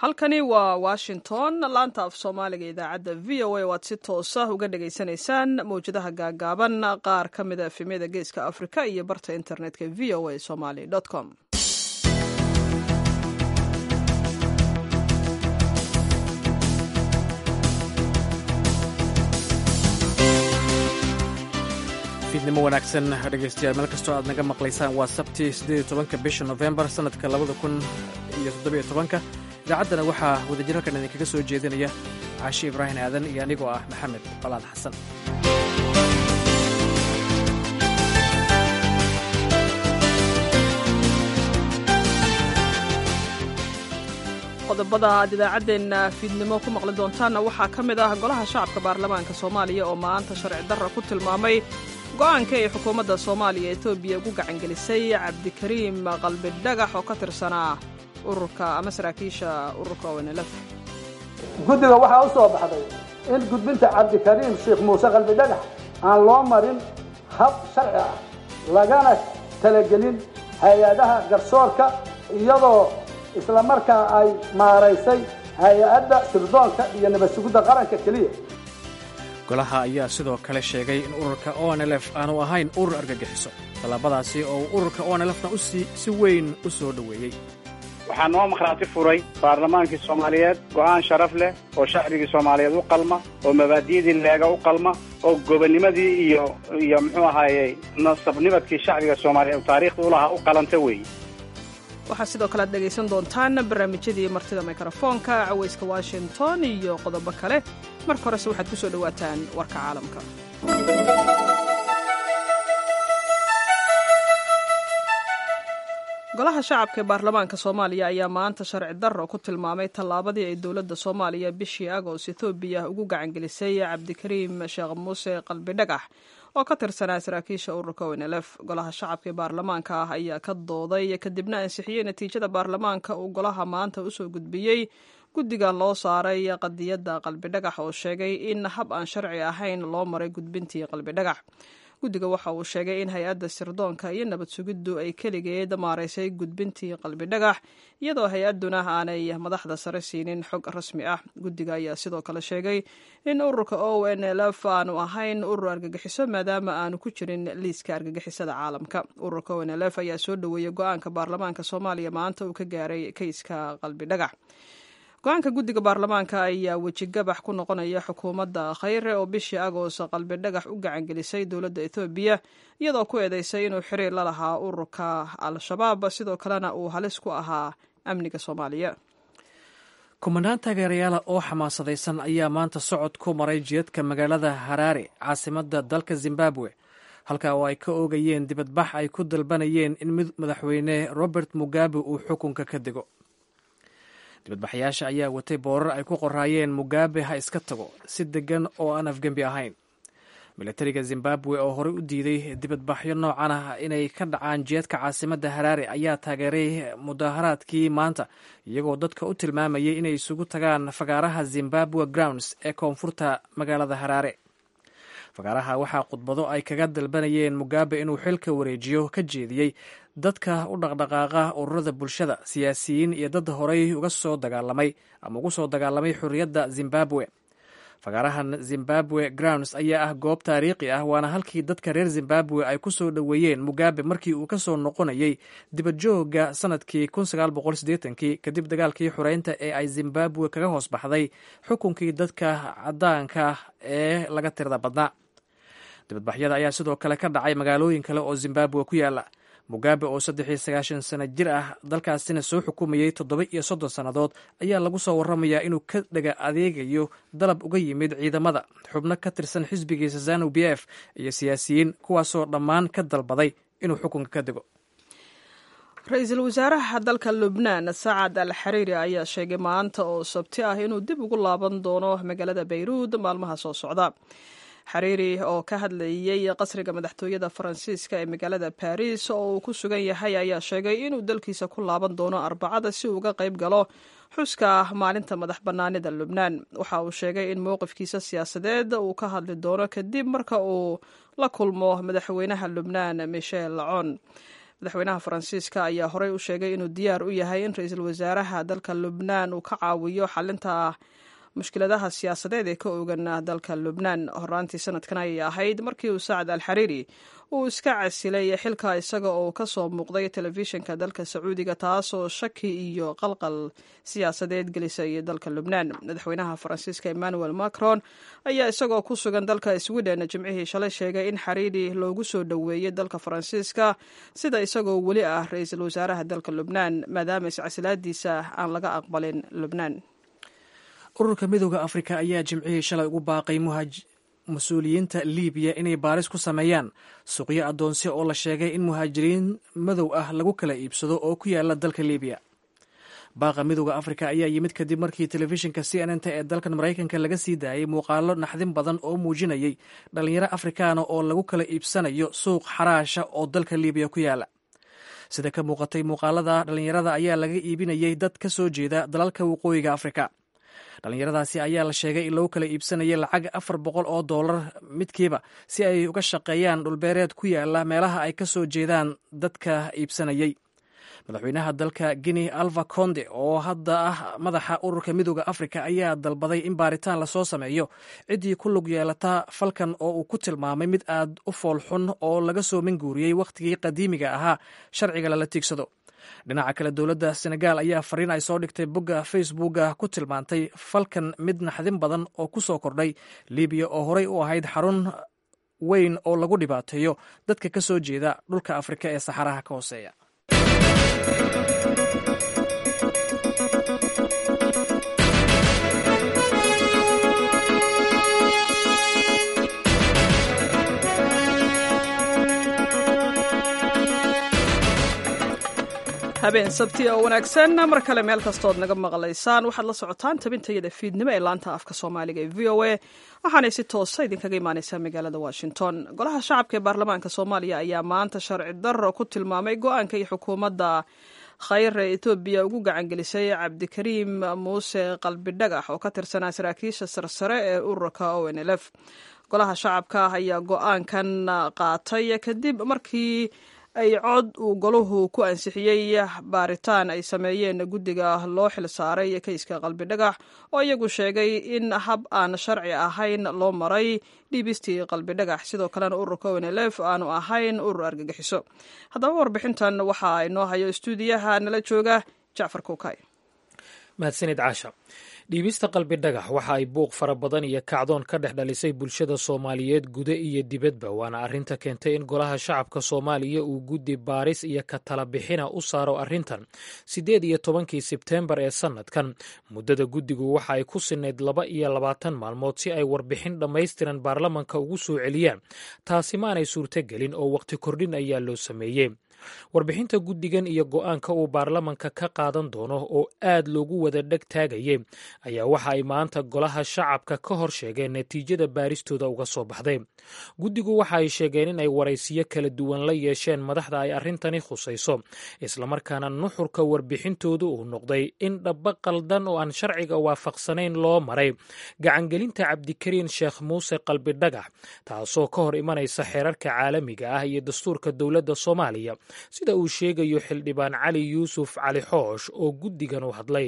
halkani waa washington laanta af soomaaliga idaacadda v o a oo aad si toosa uga dhagaysanaysaan mawjadaha gaagaaban qaar ka mida efemyada geeska afrika iyo barta internetka v o a somaly com fiidnimo wanaagsan dhegaystayaal meel kastoo aad naga maqlaysaan waa sabti siddeed tobanka bisha nofembar sannadka labada kun iyo toddobiyo tobanka idaacaddana waxaa wadajir halkan idinkaga soo jeedinaya caashi ibraahim aadan iyo anigoo ah maxamed colaad xasan qodobada aad idaacaddeenna fiidnimo ku maqli doontaanna waxaa ka mid ah golaha shacabka baarlamaanka soomaaliya oo maanta sharci darra ku tilmaamay go-aanka ay xukuumadda soomaaliya etoobiya ugu gacangelisay cabdikariim qalbi dhagax oo ka tirsanaa ururka ama saraakiisha ururka onlf guddiga waxaa u soo baxday in gudbinta cabdikariim sheekh muuse qalbi dhagax aan loo marin hab sharci ah lagana talagelin hay-adaha garsoorka iyadoo isla markaa ay maaraysay hay-adda sirdoonka iyo nabad sugidda qaranka keliya golaha ayaa sidoo kale sheegay in ururka onlf aanu ahayn urur argagixiso tallaabadaasi oo uu ururka onlfna si weyn u soo dhoweeyey waxaa noo makhraati furay baarlamaankii soomaaliyeed go'aan sharaf leh oo shacbigii soomaaliyeed u qalma oo mabaadi'dii leega u qalma oo gobonnimadii iyo iyo muxuu ahaayey nasabnimadkii shacbiga soomaaliyeed oo taariikhda u lahaa u qalanta weeye waxaa sidoo kale aad dhegaysan doontaan barnaamijyadii martida mikrofoonka cawayska washington iyo qodobo kale marka horese waxaad ku soo dhowaataan warka caalamka golaha shacabka ee baarlamaanka soomaaliya ayaa maanta sharci darro ku tilmaamay tallaabadii ay dowladda soomaaliya bishii agost etoobiya ugu gacangelisay cabdikariim sheekh muuse qalbi dhagax oo ka tirsanaa saraakiisha ururka onlf golaha shacabka ee baarlamaanka ah ayaa ka dooday kadibna ansixiyey natiijada baarlamaanka uu golaha maanta usoo gudbiyey guddigan loo saaray qadiyadda qalbidhagax oo sheegay in hab aan sharci ahayn loo maray gudbintii qalbidhagax guddiga waxa uu sheegay in hay-adda sirdoonka iyo nabad sugiddu ay keligeed maaraysay gudbintii qalbidhagax iyadoo hay-adduna aanay madaxda sare siinin xog rasmi ah guddiga ayaa sidoo kale sheegay in ururka o n lf aanu ahayn urur argagixiso maadaama aanu ku jirin liiska argagixisada caalamka ururka o n lf ayaa soo dhoweeyey go-aanka baarlamaanka soomaaliya maanta uu ka gaaray kayska qalbidhagax go-aanka guddiga baarlamaanka ayaa wejigabax ku noqonaya xukuumadda khayre oo bishii agost qalbi dhagax u gacangelisay dowladda ethoobiya iyadoo ku eedeysay inuu xiriir la lahaa ururka al-shabaab sidoo kalena uu halis ku ahaa amniga soomaaliya kumanaan taageerayaala oo xamaasadaysan ayaa maanta socod ku maray jidadka magaalada haraare caasimadda dalka zimbabwe halka oo ay ka oogayeen dibadbax ay ku dalbanayeen in madaxweyne robert mugabe uu xukunka ka dego dibadbaxayaasha ayaa watay boorar ay ku qoraayeen mugabe ha iska tago si degan oo aan afgembi ahayn milatariga zimbabwe oo horey u diiday dibadbaxyo noocan ah inay ka dhacaan jeedka caasimadda haraare ayaa taageeray mudaharaadkii maanta iyagoo dadka u tilmaamayay inay isugu tagaan fagaaraha zimbabwe grounds ee koonfurta magaalada haraare fagaaraha waxaa khudbado ay kaga dalbanayeen mugabe inuu xilka wareejiyo ka jeediyey dadka u dhaqdhaqaaqa ururada bulshada siyaasiyiin iyo dad horey uga soo dagaalamay ama ugu soo dagaalamay xorriyadda zimbabwe fagaarahan zimbabwe grounds ayaa ah goob taariikhi ah waana halkii dadka reer zimbabwe ay ku soo dhoweeyeen mugabe markii uu ka soo noqonayay dibadjooga sanadkii kii kadib dagaalkii xoreynta ee ay zimbabwe kaga hoos baxday xukunkii dadka cadaanka ee laga tirada badnaa dibadbaxyada ayaa sidoo kale ka dhacay magaalooyin kale oo zimbabwe ku yaala mugabe oo saddexiyo sagaashan sano jir ah dalkaasina soo xukumayey toddoba iyo soddon sannadood ayaa lagu soo warramayaa inuu ka dhega adeegayo dalab uga yimid ciidamada xubno ka tirsan xisbigiisa zanu b f iyo siyaasiyiin kuwaasoo dhammaan ka dalbaday inuu xukunka ka dego ra-iisul wasaaraha dalka lubnaan sacad al xariiri ayaa sheegay maanta oo sabti ah inuu dib ugu laaban doono magaalada bayruud maalmaha soo socda xariiri oo ka hadlayey qasriga madaxtooyada faransiiska ee magaalada baris oo uu ku sugan yahay ayaa sheegay inuu dalkiisa ku laaban doono arbacada si uu uga qayb galo xuska maalinta madax bannaanida lubnaan waxa uu sheegay in mowqifkiisa siyaasadeed uu ka hadli doono kadib marka uu la kulmo madaxweynaha lubnaan michel lacon madaxweynaha faransiiska ayaa horey u sheegay inuu diyaar u yahay in ra-iisul wasaaraha dalka lubnaan uu ka caawiyo xalinta mushkiladaha siyaasadeed ee ka ogan dalka lubnaan horaantii sanadkan ayay ahayd markii uu saacad al xariiri uu iska casilay xilka isaga oo ka soo muuqday telefishinka dalka sacuudiga taasoo shaki iyo qalqal siyaasadeed gelisay dalka lubnaan madaxweynaha faransiiska emmanuel macron ayaa isagoo ku sugan dalka sweden jimcihii shalay sheegay in xariiri loogu soo dhoweeyey dalka faransiiska sida isagoo weli ah ra-iisul wasaaraha dalka lubnaan maadaama iscasilaadiisa aan laga aqbalin lubnaan ururka midooda afrika ayaa jimcihii shalay ugu baaqay mas-uuliyiinta libiya inay baaris ku sameeyaan suuqyo addoonsi oo la sheegay in muhaajiriin madow ah lagu kala iibsado oo ku yaala dalka libiya baaqa midooda afrika ayaa yimid kadib markii telefishinka c n n t ee dalkan maraykanka laga sii daayay muuqaalo naxdin badan oo muujinayay dhalinyaro afrikaana oo lagu kala iibsanayo suuq xaraasha oo dalka libiya ku yaala sida ka muuqatay muuqaalada dhalinyarada ayaa laga iibinayay dad ka soo jeeda dalalka waqooyiga afrika dhalinyaradaasi ayaa la sheegay in lagu kala iibsanayay lacag afar boqol oo dollar midkiiba si ay uga shaqeeyaan dhulbeereed ku yaala meelaha ay ka soo jeedaan dadka iibsanayay madaxweynaha dalka guinea alva conde oo hadda ah madaxa ururka midooda afrika ayaa dalbaday in baaritaan lasoo sameeyo ciddii ku lug yeelata falkan oo uu ku tilmaamay mid aad u foolxun oo laga soo minguuriyey wakhtigii qadiimiga ahaa sharciga lala tiigsado dhinaca kale dowladda senegal ayaa fariin ay soo dhigtay bogga facebooka ku tilmaantay falkan mid naxdin badan oo ku soo kordhay libiya oo horey u ahayd xarun weyn oo lagu dhibaateeyo dadka ka soo jeeda dhulka afrika ee saxaraha ka hooseeya habeen sabti oo wanaagsan mar kale meel kastood naga maqlaysaan waxaad la socotaan tabintayada fiidnimo ee laanta afka soomaaliga ee v o a waxaanay si toosa idinkaga imaaneysaa magaalada washington golaha shacabka ee baarlamaanka soomaaliya ayaa maanta sharci darro ku tilmaamay go-aanka iyo xukuumadda khayr ee etoobiya ugu gacangelisay cabdikariim muuse qalbidhagax oo ka tirsanaa saraakiisha sarsare ee ururka o n l f golaha shacabka ayaa go-aankan qaatay kadib markii ay cod uu golahu ku ansixiyey baaritaan ay sameeyeen guddiga loo xil saaray keyska qalbidhagax oo iyagu sheegay in hab aan sharci ahayn loo maray dhiibistii qalbidhagax sidoo kalena ururka onlf aanu ahayn urur argagixiso haddaba warbixintan waxaa inoo hayo istuudiyaha nala jooga jacfar kuukay mahadsanid caasha dhiibista qalbi dhagax waxa ay buuq fara badan iyo kacdoon ka dhex dhalisay bulshada soomaaliyeed guda iyo dibadba waana arrinta keentay in golaha shacabka soomaaliya uu guddi baaris iyo ka tala bixina u saaro arrintan siddeed iyo tobankii sebteembar ee sannadkan muddada guddigu waxa ay ku sinayd laba iyo labaatan maalmood si ay warbixin dhammaystiran baarlamanka ugu soo celiyaan taasi maanay suurtogelin oo wakhti kordhin ayaa loo sameeyey warbixinta guddigan iyo go-aanka uu baarlamanka ka qaadan doono oo aad loogu wada dheg taagayay ayaa waxa ay maanta golaha shacabka ka hor sheegeen natiijada baaristooda uga soo baxday guddigu waxa ay sheegeen in ay waraysiyo kala duwan la yeesheen madaxda ay arrintani khusayso islamarkaana nuxurka warbixintoodu uu noqday in dhaba qaldan oo aan sharciga waafaqsanayn loo maray gacangelinta cabdikariin sheekh muuse qalbidhagax taasoo ka hor imanaysa xeerarka caalamiga ah iyo dastuurka dowladda soomaaliya sida uu sheegayo xildhibaan cali yuusuf cali xoosh oo guddigan u hadlay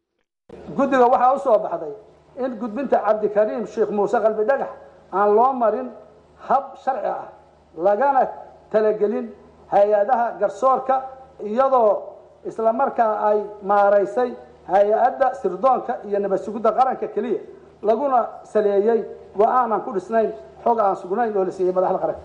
guddiga waxaa u soo baxday in gudbinta cabdikariim sheekh muuse qalbi dhagax aan loo marin hab sharci ah lagana talagelin hay-adaha garsoorka iyadoo islamarkaa ay maaraysay hay-adda sirdoonka iyo nabad sugidda qaranka keliya laguna saleeyey go-aan aan ku dhisnayn xog aan sugnayn oo la siiyey madaxda qaranka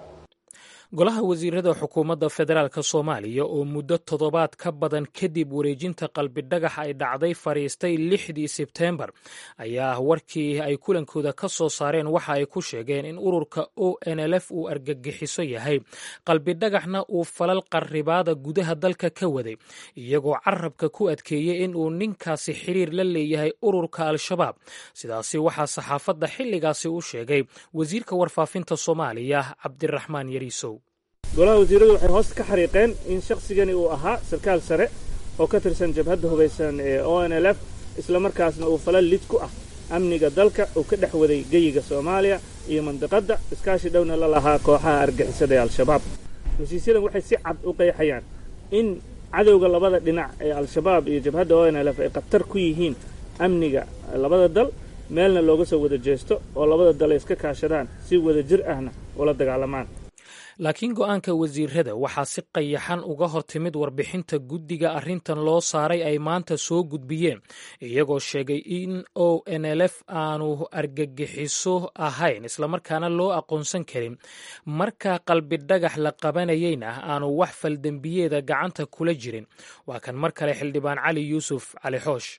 golaha wasiirada xukuumadda federaalk soomaaliya oo muddo toddobaad ka badan kadib wareejinta qalbidhagax ay dhacday fadhiistay lixdii sebteembar ayaa warkii ay kulankooda ka soo saareen waxa ay ku sheegeen in ururka o n l f uu argagixiso yahay qalbidhagaxna uu falal qarribaada gudaha dalka ka waday iyagoo carabka ku adkeeyey in uu ninkaasi xiriir la leeyahay ururka al-shabaab sidaasi waxaa saxaafadda xilligaasi u sheegay wasiirka warfaafinta soomaaliya cabdiraxmaan yariisow golaha wasiiradu waxay hoos ka xariiqeen in shakhsigani uu ahaa sarkaal sare oo ka tirsan jabhadda hubaysan ee o n l f islamarkaasna uu falal lid ku ah amniga dalka uu ka dhex waday geyiga soomaaliya iyo mandiqadda iskaashi dhowna la lahaa kooxaha argixisada ee al-shabaab heshiisyadan waxay si cad u qeexayaan in cadowga labada dhinac ee al-shabaab iyo jabhadda o n l f ay khatar ku yihiin amniga labada dal meelna looga soo wada jeesto oo labada dal ay iska kaashadaan si wada jir ahna ula dagaalamaan laakiin go'aanka wasiirada waxaa si qayaxan uga hor timid warbixinta guddiga arrintan loo saaray ay maanta soo gudbiyeen iyagoo sheegay in o n l f aanu argagixiso ahayn islamarkaana loo aqoonsan karin marka qalbi dhagax la qabanayeyna aanu wax faldembiyeeda gacanta kula jirin waa kan mar kale xildhibaan cali yuusuf cali xoosh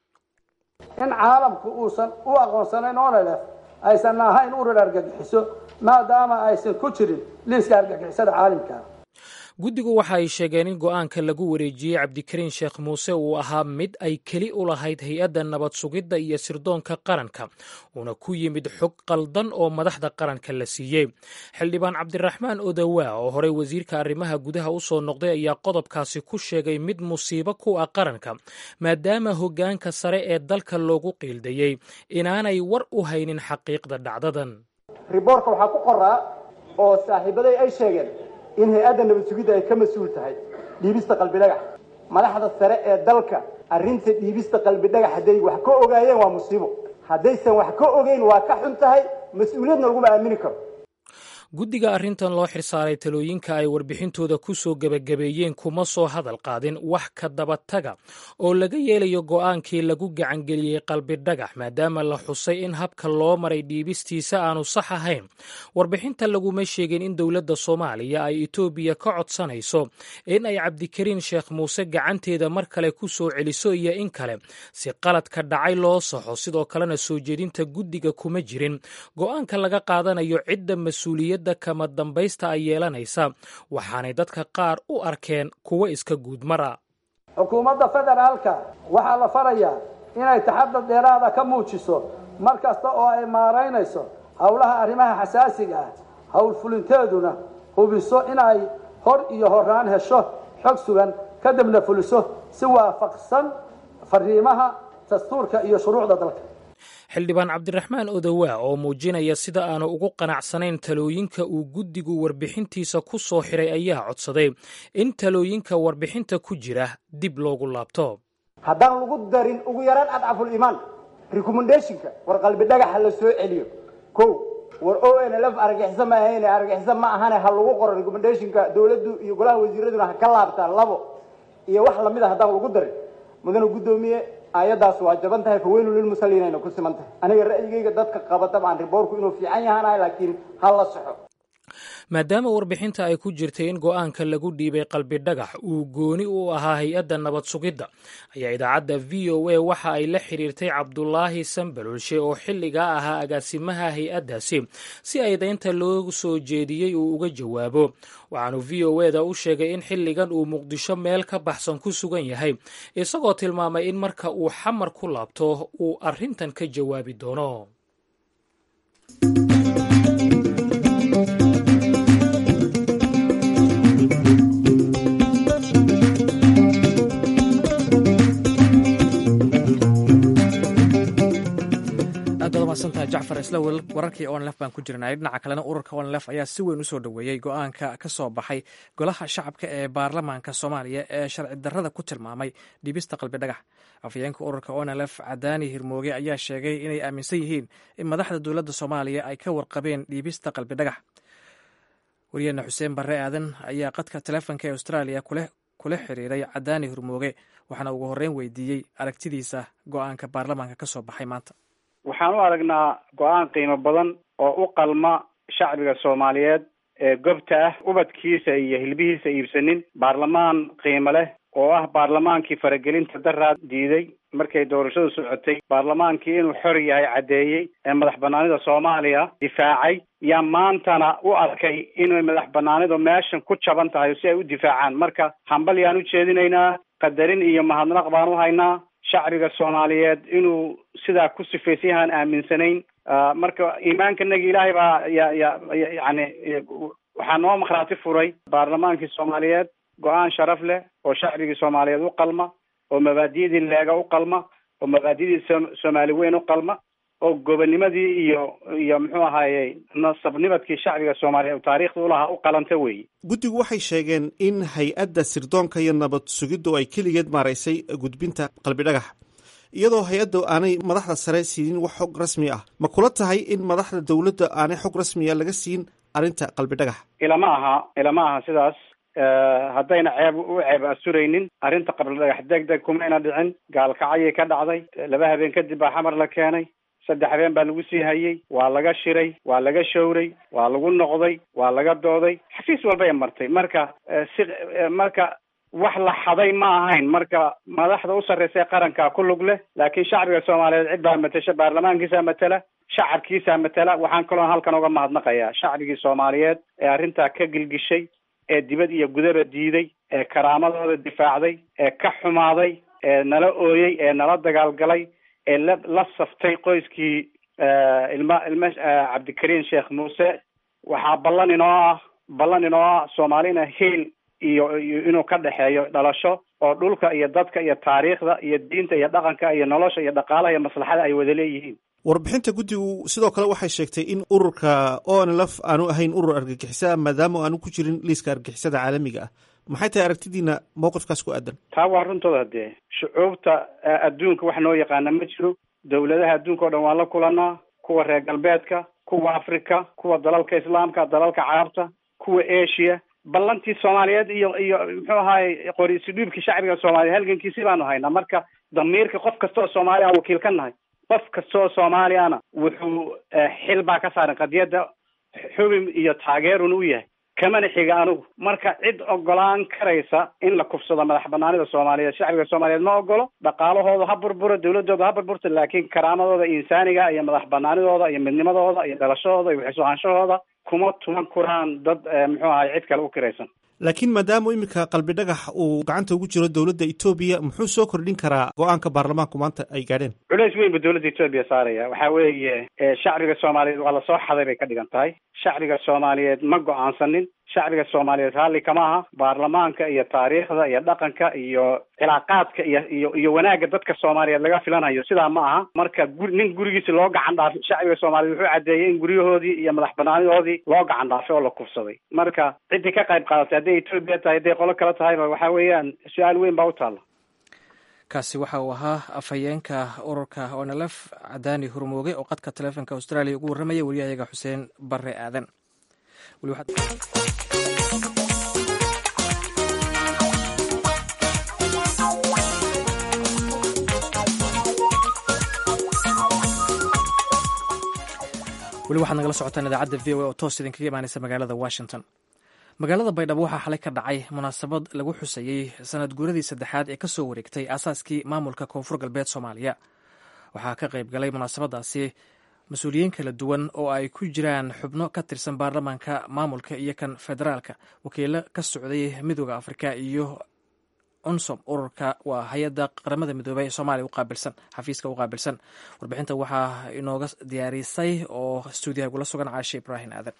in caalamku uusan u aqoonsanayn onelef aysan ahayn urar argagixiso maadaama aysan ku jirin liiska argagixisada caalamka guddigu waxa ay sheegeen in go'aanka lagu wareejiyey cabdikariin sheekh muuse uu ahaa mid ay keli u lahayd hay-adda nabad sugidda iyo sirdoonka qaranka uuna ku yimid xog qaldan oo madaxda qaranka la siiyey xildhibaan cabdiraxmaan odawaa oo horey wasiirka arrimaha gudaha u soo noqday ayaa qodobkaasi ku sheegay mid musiibo ku ah qaranka maadaama hoggaanka sare ee dalka loogu qiildayey inaanay war u haynin xaqiiqda dhacdadan riboorka waxaa ku qoraa oo saaxiibaday ay sheegeen in hay-adda nabad sugidda ay ka mas-uul tahay dhiibista qalbi dhagax madaxda sare ee dalka arrinta dhiibista qalbi dhagax hadday wax ka ogaayeen waa musiibo haddaysan wax ka ogeyn waa ka xun tahay mas-uuliyadna laguma aamini karo guddiga arrintan loo xirsaaray talooyinka ay warbixintooda ku soo gebagabeeyeen kuma soo hadal qaadin wax ka dabataga oo laga yeelayo go'aankii lagu gacangeliyey qalbi dhagax maadaama la xusay in habka loo maray dhiibistiisa aanu sax ahayn warbixinta laguma sheegin in dowladda soomaaliya ay etoobiya ka codsanayso in ay cabdikariin sheekh muuse gacanteeda mar kale ku soo celiso iyo in kale si qaladka dhacay loo saxo sidoo kalena soo jeedinta guddiga kuma jirin go'aanka laga qaadanayo cidda mas-uuliyad kama dambaysta ay yeelanaysa waxaanay dadka qaar u arkeen kuwo iska guudmara xukuumadda federaalka waxaa la farayaa inay taxadar dheeraada ka muujiso mar kasta oo ay maaraynayso howlaha arrimaha xasaasiga ah howlfulinteeduna hubiso inay hor iyo horaan hesho xog sugan kadibna fuliso si waafaqsan fariimaha dastuurka iyo shuruucda dalka xildhibaan cabdiraxmaan odawaa oo muujinaya sida aanu ugu qanacsanayn talooyinka uu guddigu warbixintiisa ku soo xiray ayaa codsaday in talooyinka warbixinta ku jira dib loogu laabto haddaan lagu darin ugu yaraan adcaful iimaan recommendationka war qalbi dhagaxa la soo celiyo ko war o n l f argagixiso ma ahayn argagixiso ma ahane ha lagu qoro recommendationka dowladdu iyo golaha wasiiraduna ha ka laabtaan labo iyo wax lamid a haddaan lagu darin mudana guddoomiye aayaddaas waa jaban tahay faweynu lilmusalliinayna ku siman tahay aniga ra'yigayga dadka qabata baan riboorku inuu fiican yahaanahay laakiin ha la soxo maadaama warbixinta ay ku jirtay in go'aanka lagu dhiibay qalbi dhagax uu gooni u ahaa hay-adda nabad sugidda ayaa idaacadda v o a waxa ay la xiriirtay cabdulaahi sambalolshe oo xilligaa ahaa agaasimaha hay-addaasi si aydaynta loo soo jeediyey uu uga jawaabo waxaanu v o eda u sheegay in xilligan uu muqdisho meel ka baxsan ku sugan yahay isagoo tilmaamay in marka uu xamar ku laabto uu arrintan ka jawaabi doono masantaha jacfar isla wararkii onlef baan ku jirnay dhinaca kalena ururka onlef ayaa si weyn usoo dhoweeyey go-aanka ka soo baxay golaha shacabka ee baarlamaanka soomaaliya ee sharci darrada ku tilmaamay dhibista qalbi dhagax afhayeenka ururka onlf cadaani hirmooge ayaa sheegay inay aaminsan yihiin in madaxda dowladda soomaaliya ay ka warqabeen dhiibista qalbi dhagax wariyeena xuseen barre aadan ayaa qadka teleefonka ee austraaliya kula xiriiray cadaani hirmooge waxaana ugu horreyn weydiiyey aragtidiisa go-aanka baarlamaanka ka soo baxay maanta waxaan u aragnaa go-aan qiimo badan oo u qalma shacbiga soomaaliyeed ee gobta ah ubadkiisa iyo hilbihiisa iibsanin baarlamaan qiimo leh oo ah baarlamaankii faragelinta daraad diiday markay doorashadu socotay baarlamaankii inuu xor yahay caddeeyey ee madax banaanida soomaaliya difaacay yaa maantana u arkay inay madax banaanidu meeshan ku jaban tahay si ay u difaacaan marka hambal yaan u jeedinaynaa qadarin iyo mahadnaq baan u haynaa shacbiga soomaaliyeed inuu sidaa ku sifaysan yahaan aaminsanayn marka iimaankanagi ilaahay baa ya ya yani waxaa noo makhraati furay baarlamaankii soomaaliyeed go-aan sharaf leh oo shacbigii soomaaliyeed u qalma oo mabaadiyadii leega u qalma oo mabaadiyadii soomaali weyn u qalma oo gobonimadii iyo iyo muxuu ahaaye nasabnimadkii shacbiga soomaaliya taariikhda ulahaa u qalanta weeye guddigu waxay sheegeen in hay-adda sirdoonka iyo nabad sugiddu ay keligeed maaraysay gudbinta qalbidhagax iyadoo hay-adda aanay madaxda sare siinin wax xog rasmi ah ma kula tahay in madaxda dowladda aanay xog rasmiya laga siin arrinta qalbidhagax ilama aha ilama aha sidaas haddayna ceeb u ceeb asuraynin arrinta qalbidhagax deg deg kumayna dhicin gaalkacyay ka dhacday laba habeen kadib baa xamar la keenay saddex habeen baa lagu sii hayey waa laga shiray waa laga showray waa lagu noqday waa laga dooday xafiis walbay martay marka si marka wax la xaday ma ahayn marka madaxda u sarreysa ee qaranka ku lug leh laakiin shacbiga soomaaliyeed cid baa matasha baarlamaankiisaa matala shacabkiisaa matala waxaan kaloo halkan uga mahadnaqayaa shacbigii soomaaliyeed ee arrintaa ka gilgishay ee dibad iyo gudaba diiday ee karaamadooda difaacday ee ka xumaaday ee nala ooyey ee nala dagaalgalay ee la la saftay qoyskii ilma ilma cabdikariim sheekh muuse waxaa ballan inoo ah ballan inoo ah soomaalina hiil iyo iyo inuu ka dhexeeyo dhalasho oo dhulka iyo dadka iyo taariikhda iyo diinta iyo dhaqanka iyo nolosha iyo dhaqaalaha iyo maslaxada ay wada leeyihiin warbixinta guddigu sidoo kale waxay sheegtay in ururka onlf aanu ahayn urur argagixisa maadaama aanu ku jirin liiska argagixisada caalamiga ah maxay tahay aragtidiina mowqifkaas ku aadan taa waa runtooda dee shucuubta adduunka wax noo yaqaana ma jiro dowladaha adduunka o dhan waan la kulanaa kuwa reer galbeedka kuwa africa kuwa dalalka islaamka dalalka carabta kuwa asia ballantii soomaaliyeed iyo iyo muxuu ahaay qoriisi dhiibkii shacbiga soomaaliya halgankiisi baanu haynaa marka damiirka qof kasta oo soomaaliya aan wakiil ka nahay qof kasta oo soomaaliyana wuxuu xil baa ka saaran qadiyadda xubin iyo taageerun u yahay kamana xiga anugu marka cid ogolaan karaysa in la kufsado madax banaanida soomaaliyeed shacbiga soomaaliyeed ma ogolo dhaqaalahooda ha burburo dawladooda ha burburta laakiin karaamadooda insaaniga iyo madax banaanidooda iyo midnimadooda iyo dhalashadooda iyo waxisuhaanshahooda kuma tuman kuraan dad muxuu ahay cid kale u kiraysan laakiin maadaama iminka qalbi dhagax uu gacanta ugu jiro dowladda etoobiya muxuu soo kordhin karaa go-aanka baarlamaanku maanta ay gaadheen culeys weyn buu dowladda etoobiya saaraya waxaa weeye shacbiga soomaaliyeed waa lasoo xaday bay ka dhigan tahay shacbiga soomaaliyeed ma go-aansanin shacbiga soomaaliyeed raalli kama aha baarlamaanka iyo taariikhda iyo dhaqanka iyo cilaaqaadka iyo iyo iyo wanaagga dadka soomaaliyeed laga filanayo sidaa ma aha marka guri nin gurigiisi loo gacan dhaafay shacbiga soomaaliyeed wuxuu caddeeyey in guryahoodii iyo madax banaanidoodii loo gacan dhaafay oo la kufsaday marka ciddii ka qayb qaadatay hadday etoobiya tahay hadday qolo kale tahayba waxaa weeyaan su-aal weyn baa u taalla kaasi waxa uu ahaa afhayeenka ururka onlf cadaani hurmooge oo qadka taleefonka austraaliya ugu warramaya wariyahayaga xuseen bare aadan weli waxaad nagala socotaan idaacadda v o a oo toos idinkaga imaaneysa magaalada washington magaalada baydhabo waxaa xalay ka dhacay munaasabad lagu xusayey sanad guuradii saddexaad ee kasoo wareegtay aasaaskii maamulka koonfur galbeed soomaaliya waxaa ka qayb galay munaasabadaasi mas-uuliyiin kala duwan oo ay ku jiraan xubno ka tirsan baarlamaanka maamulka iyo kan federaalka wakiilo ka socday midooda afrika iyo unsom ururka waa hay-adda qaramada midoobey ee soomaaliya uqaabilsan xafiiska u qaabilsan warbixinta waxaa inooga diyaarisay oo stuudiyaha igula sugan caashe ibraahim aadan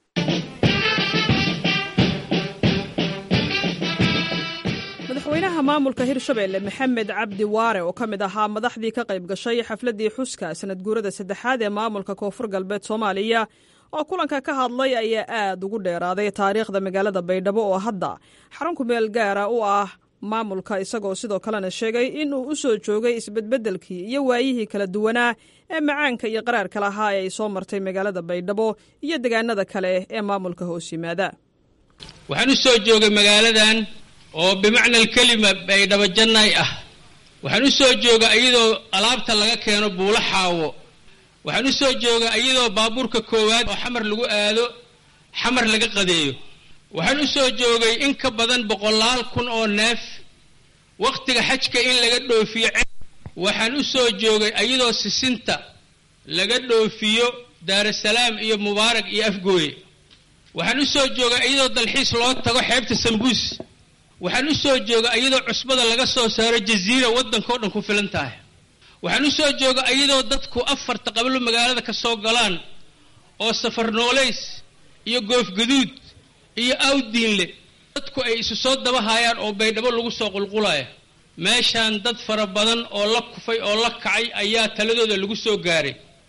madaxweynaha maamulka hirshabelle maxamed cabdi waare oo ka mid ahaa madaxdii ka qayb gashay xafladdii xuska sanad guurada saddexaad ee maamulka koonfur galbeed soomaaliya oo kulanka ka hadlay ayaa aad ugu dheeraaday taariikhda magaalada baydhabo oo hadda xarun kumeel gaara u ah maamulka isagoo sidoo kalena sheegay in uu u soo joogay isbedbeddelkii iyo waayihii kala duwanaa ee macaanka iyo qaraarka lahaa ee ay soo martay magaalada baydhabo iyo degaanada kale ee maamulka hoos yimaada waxaan u soo joogay magaaladan oo bimacna alkelima baydhabo jannay ah waxaan u soo jooga iyadoo alaabta laga keeno buulo xaawo waxaan u soo jooga iyadoo baabuurka koowaad oo xamar lagu aado xamar laga qadeeyo waxaan u soo joogay in ka badan boqolaal kun oo neef wakhtiga xajka in laga dhoofiyo waxaan u soo joogay iyadoo sisinta laga dhoofiyo daarasalaam iyo mubaarag iyo afgooye waxaan u soo joogay iyadoo dalxiis loo tago xeebta sambuus waxaan u soo jooga iyadoo cusbada laga soo saaro jaziira waddankao dhan ku filan tahay waxaan u soo jooga iyadoo dadku afarta qablo magaalada ka soo galaan oo safar noolays iyo goofgaduud iyo awdiinle dadku ay isu soo daba haayaan oo baydhabo lagu soo qulqulaya meeshaan dad fara badan oo la kufay oo la kacay ayaa taladooda lagu soo gaaray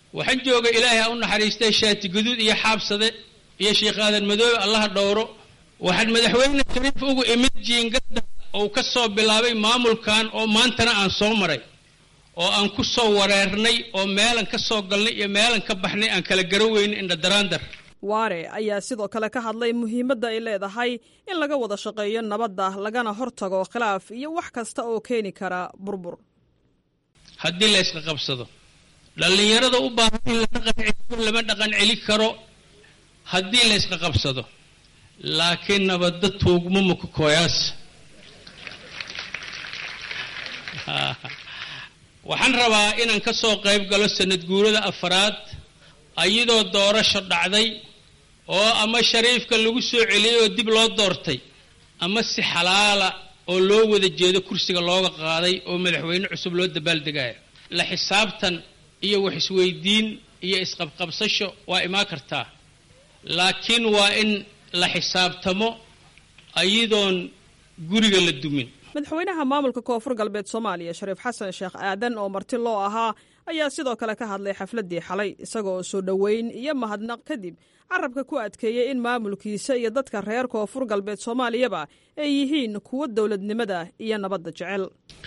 waxaan jooga ilaahay ha u naxariistay shaati guduud iyo xaabsade iyo sheikh aadan madoobe allaha dhowro waxaan madaxweyne shariif ugu imid jiingadda ou ka soo bilaabay maamulkan oo maantana aan soo maray oo aan ku soo wareernay oo meelan ka soo galnay iyo meelan ka baxnay aan kala garaweyna indhadaraandar waare ayaa sidoo kale ka hadlay muhiimadda ay leedahay in laga wada shaqeeyo nabadda lagana hortago khilaaf iyo wax kasta oo keeni kara burbur haddii la ysqa qabsado dhallinyarada u baahan in la dhaqan celiyo lama dhaqan celi karo haddii la ysqa qabsado laakiin nabadda tuugmo makukooyaas waxaan rabaa inaan ka soo qayb galo sanad guurada afaraad ayadoo doorasho dhacday oo ama shariifka lagu soo celiyey oo dib loo doortay ama si xalaala oo loo wada jeedo kursiga looga qaaday oo madaxweyne cusub loo dabaaldegayo la xisaabtan iyo wax isweydiin iyo isqabqabsasho waa imaan kartaa laakiin waa in la xisaabtamo ayadoon guriga la dumin madaxweynaha maamulka koonfur galbeed soomaaliya shariif xasan sheekh aadan oo marti loo ahaa ayaa sidoo kale ka hadlay xafladdii xalay isaga oo soo dhoweyn iyo mahadnaq kadib carabka ku adkeeyey in maamulkiisa iyo dadka reer koonfur galbeed soomaaliyaba ay yihiin kuwo dowladnimada iyo nabadda jecel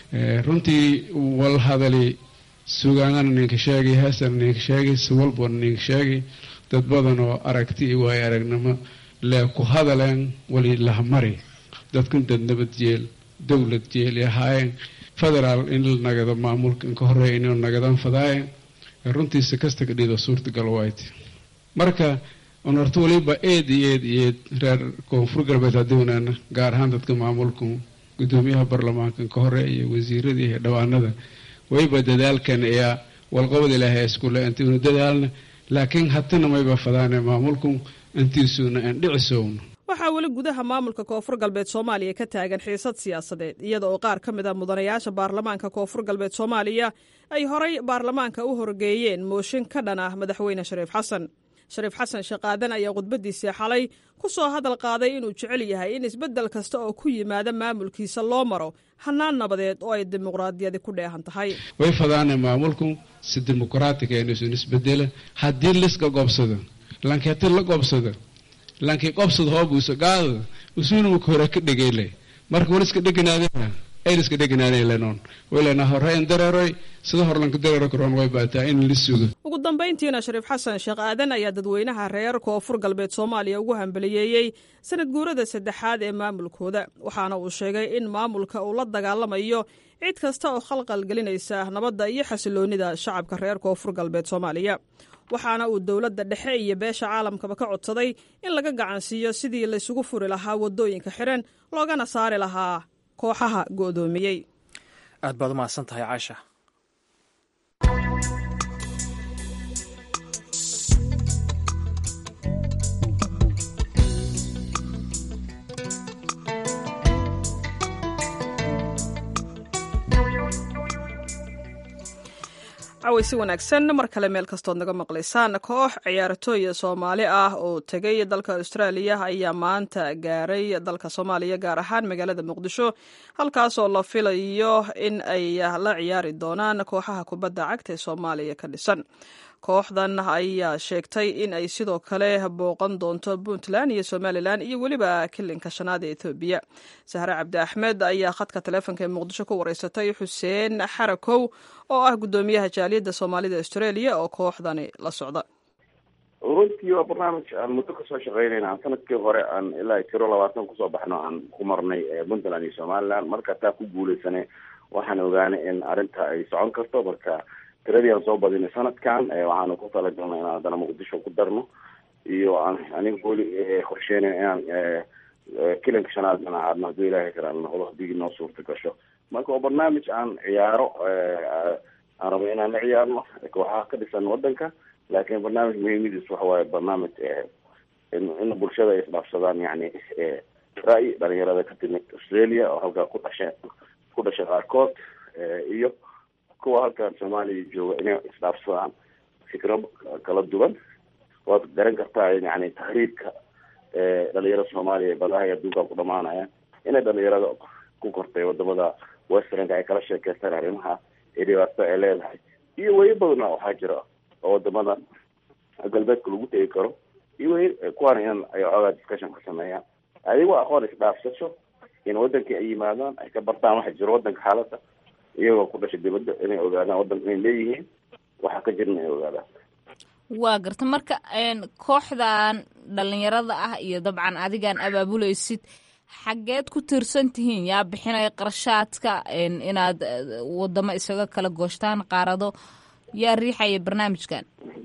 runtii wal hadali sugaanana ninka sheegay heesana ninka sheegay siwalbana ninka sheegay dad badan oo aragti iyo waayo aragnimo lee ku hadaleen wali lahamari dadkan dad nabad jeel dowlad jeeli ahaayeen federaal in la nagado maamulka inka horeeya inuu nagadaan fadaayeen runtiisa kasta ka dhido suurtagal waayt marka un horta waliba eed iyo eed iyo eed reer koonfur galbeed haddownaana gaar ahaan dadka maamulka gudoomiyaha baarlamaanka inka hore iyo wasiirada iyo dhawaanada wayba dadaalkan ayaa walqabad ilaahay iskule intiuna dadaalna laakiin hatana mayba fadaane maamulku intiisuuna aan dhicisowno waxaa weli gudaha maamulka koonfur galbeed soomaaliya ka taagan xiisad siyaasadeed iyada oo qaar ka mid a mudanayaasha baarlamaanka koonfur galbeed soomaaliya ay horay baarlamaanka u horgeeyeen mooshin ka dhan ah madaxweyne shariif xasan shariif xasan sheekaadan ayaa khudbadiisii xalay ku soo hadal qaaday inuu jecel yahay in isbeddel kasta oo ku yimaada maamulkiisa loo maro hanaan nabadeed oo ay dimuqraadiyadi ku dheehan tahay way fadaane maamulku si dimuqraatiga inuusan isbedela haddii liska gobsado lankeeti la gobsado lankii qobsad hoobuusa gaadada usuunumaka hore ka dhegeyle marka waliska dheganaadena ayliska dheganaadelenon waylena horeyn dareeroy sida horlanka dareero karoon way baataa in la sugo ugu dambayntiina shariif xasan sheekh aadan ayaa dadweynaha reer koonfur galbeed soomaaliya ugu hambaliyeeyey sanad guurada saddexaad ee maamulkooda waxaana uu sheegay in maamulka uu la dagaalamayo cid kasta oo khalqal gelinaysa nabadda iyo xasiloonida shacabka reer koonfur galbeed soomaaliya waxaana uu dowladda dhexe iyo beesha caalamkaba ka codsaday in laga gacansiiyo sidii laysugu furi lahaa waddooyinka xiran loogana saari lahaa kooxaha go'doomiyey aad baad u mahadsan tahay caasha caway si wanaagsan mar kale meel kastood naga maqlaysaan koox ciyaartooya soomaali ah oo tegay dalka austraaliya ayaa maanta gaaray dalka soomaaliya gaar ahaan magaalada muqdisho halkaasoo la filayo in ay la ciyaari doonaan kooxaha kubadda cagta ee soomaaliya ka dhisan kooxdan ayaa sheegtay in ay sidoo kale booqan doonto puntland iyo somalilan iyo weliba kilinka shanaad ee ethoobiya sahre cabdi axmed ayaa khadka taleefonka ee muqdisho ku wareysatay xuseen xarakow oo ah guddoomiyaha jaaliyadda soomaalida australia oo kooxdani la socda runtii waa barnaamij aan muddo kasoo shaqeynayna aan sanadkii hore aan ilaa tiro labaatan kusoo baxno aan ku marnay puntland iyo somaliland marka taa ku guuleysanay waxaan ogaanay in arrinta ay socon karto marka tiradii aan soo badinay sanadkan waxaanu ku talagalnay inaan haddana muqdisho ku darno iyo aan aniga weli qorsheynayn inaan kilanka shanaadana aadno hadduu ilaahay kala noqdo haddii noo suurta gasho marka waa barnaamij aan ciyaaro aan rabo inaan la ciyaarno kooxaha ka dhisan wadanka laakiin barnaamij muhiimadiis waxa waaye barnaamij in bulshada ay isdhaafsadaan yani ra-y dhalinyarada ka timid australia oo halkaa ku dhasha ku dhashay qaarkood iyo kuwa halkan soomaaliya jooga inay isdhaafsadaan fikro kala duwan waad garan kartaa yani tahriibka dhalinyarada soomaaliya badaha iyo adduunkan ku dhamaanaya inay dhalinyarada ku kortay wadamada westernka ay kala sheekeystaan arrimaha ee dhibaato ay leedahay iyo weli badana waxaa jira oo wadamada galbeedka lagu tegi karo iyo weli kuwaana in ay ogaa discussion ka sameeyaan adigoo aqoon isdhaafsasho in wadankii ay yimaadaan ay ka bartaan waxa jiro wadanka xaaladda iyagoo ku dhashay dibadda inay ogaadaan wadanka inay leeyihiin waxa ka jirna inay ogaadaan waa garta marka kooxdan dhalinyarada ah iyo dabcan adigaan abaabulaysid xaggeed ku tiirsan tihiin yaa bixinaya qarashaadka inaad wadamo isaga kala gooshtaan qaarado yaa riixaya barnaamijkan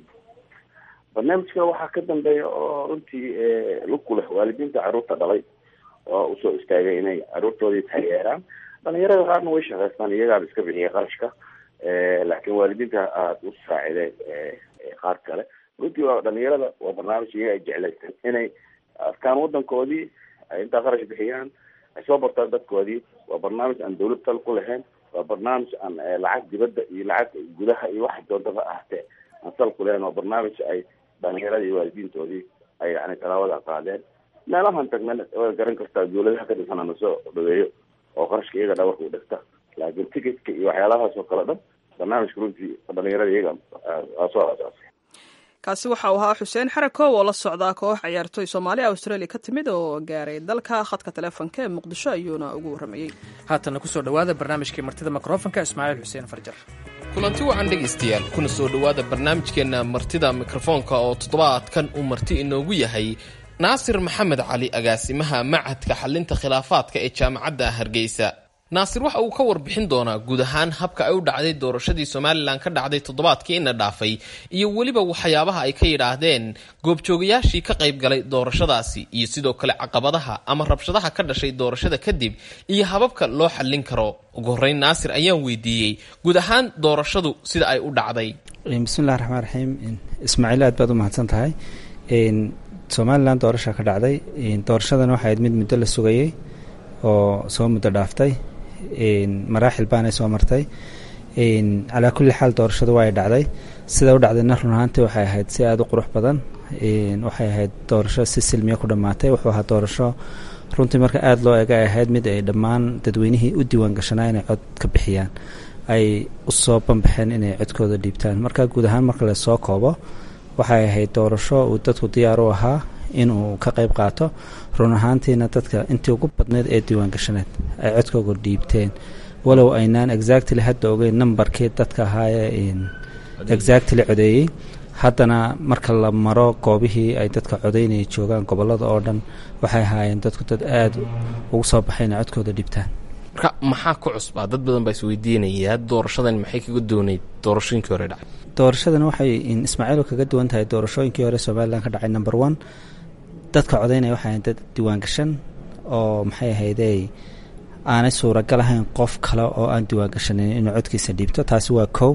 barnaamijka waxaa ka dambeeya oo runtii lugku leh waalidiinta caruurta dhalay oo usoo istaagay inay caruurtoodii taageeraan dhalinyarada qaarna way shaqaystaan iyagaaba iska bixiya qarashka laakiin waalidiinta aada u saacideen qaar kale runtii waa dhalinyarada waa barnaamij iyaga ay jeclaysteen inay arkaan wadankoodii ay intaa qarash bixiyaan ay soo bartaan dadkoodii waa barnaamij aan dawlad tal ku lahayn waa barnaamij aan lacag dibadda iyo lacag gudaha iyo waxa doontaba ahtee aan sal ku lahayn waa barnaamij ay dhalinyarada iyo waalidiintoodii ay yani talaabada qaadeen meelahan tagna waa garan kartaa dawladaha ka dhisana nasoo dhaweeyo oo qarashka iyaga dhabarka u dhigta laakiin ticketka iyo waxyaalahaas oo kale dhan barnaamijka runtii dhalinyarada iyaga aa soo asaasay kaasi waxa uu ahaa xuseen xarakow oo la socdaa koox ciyaartoy soomaaliya australia ka timid oo gaaray dalka khadka taleefonka ee muqdisho ayuuna ugu warramayey haatana kusoo dhowaada barnaamijkii martida mikrofonka ismaaciil xuseen farjar kulanti wacan dhegaystayaal kuna soo dhowaada barnaamijkeenna martida mikrofoonka oo toddobaadkan uu marti inoogu yahay naasir maxamed cali agaasimaha machadka xalinta khilaafaadka ee jaamacadda hargeysa naasir waxa uu ka warbixin doonaa guud ahaan habka ay u dhacday doorashadii somalilan ka dhacday toddobaadkii ina dhaafay iyo weliba waxyaabaha ay ka yidhaahdeen goobjoogayaashii ka qayb galay doorashadaasi iyo sidoo kale caqabadaha ama rabshadaha ka dhashay doorashada kadib iyo hababka loo xallin karo ugu horreyn naasir ayaan weydiiyey guud ahaan doorashadu sida ay u dhacday bismillahi raxmaan raxiim ismaaciil aad baad u mahadsan tahay somalilan doorasha ka dhacday doorashadan waxay ahayd mid muddo la sugayey oo soo muddo dhaaftay maraaxil baanay soo martay calaa kulli xaal doorashadu waa ay dhacday sida u dhacdayna run ahaantii waxay ahayd si aada u qurux badan waxay ahayd doorasho si silmiya ku dhammaatay wuxuu ahaa doorasho runtii marka aada loo ega ay ahayd mid ay dhammaan dadweynihii u diiwaan gashanaa inay cod ka bixiyaan ay u soo banbaxeen inay codkooda dhiibtaan marka guud ahaan marka lasoo koobo waxay ahayd doorasho uu dadku diyaar u ahaa inuu ka qayb qaato run ahaantiina dadka intii ugu badneyd ee diiwaan gashaneed ay codkooga dhiibteen walow aynaan exactly hadda ogeyn numbarkii dadka ahaayee exactly codeeyey haddana marka la maro goobihii ay dadka codeynaya joogaan gobolada oo dhan waxay ahaayeen dadku dad aada ugu soo baxay inay codkooda dhibtaan marka maxaa ku cusbaa dad badan baa isweydiinaya doorashadan maxay kaga dooneyd doorashooyinkii hore dhacay doorashadan waxay ismaaciil kaga duwan tahay doorashooyinkii hore somalilan ka dhacay number one dadka codeynaya waxay ahayn dad diiwaangashan oo maxay ahaydey aanay suuragal ahayn qof kale oo aan diiwaangashanin inuu codkiisa dhiibto taasi waa kow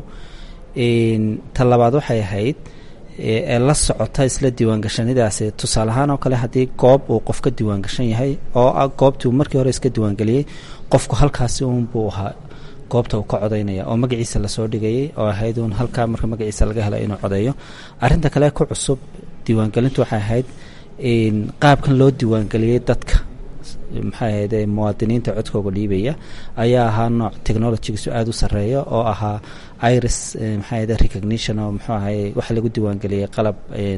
ta labaad waxay ahayd ee la socota isla diiwaangashanidaasi tusaale ahaan oo kale haddii goob uu qof ka diiwaangashan yahay oo ah goobtii uu markii hore iska diiwaangeliyey qofku halkaasi uunbuu ahaa goobta uu ka codaynaya oo magaciisa lasoo dhigayay oo ahayd uun halkaa marka magaciisa laga hela inuu codeeyo arinta kale ku cusub diiwaangelintu waxay ahayd qaabkan loo diiwaangeliyey dadka maxay ahayde muwaadiniinta codkooga dhiibaya ayaa ahaa nooc technologigiisu aada u sarreeya oo ahaa iris maxay ahayde recognition oo muxuu ahay waxa lagu diiwaangeliyey qalab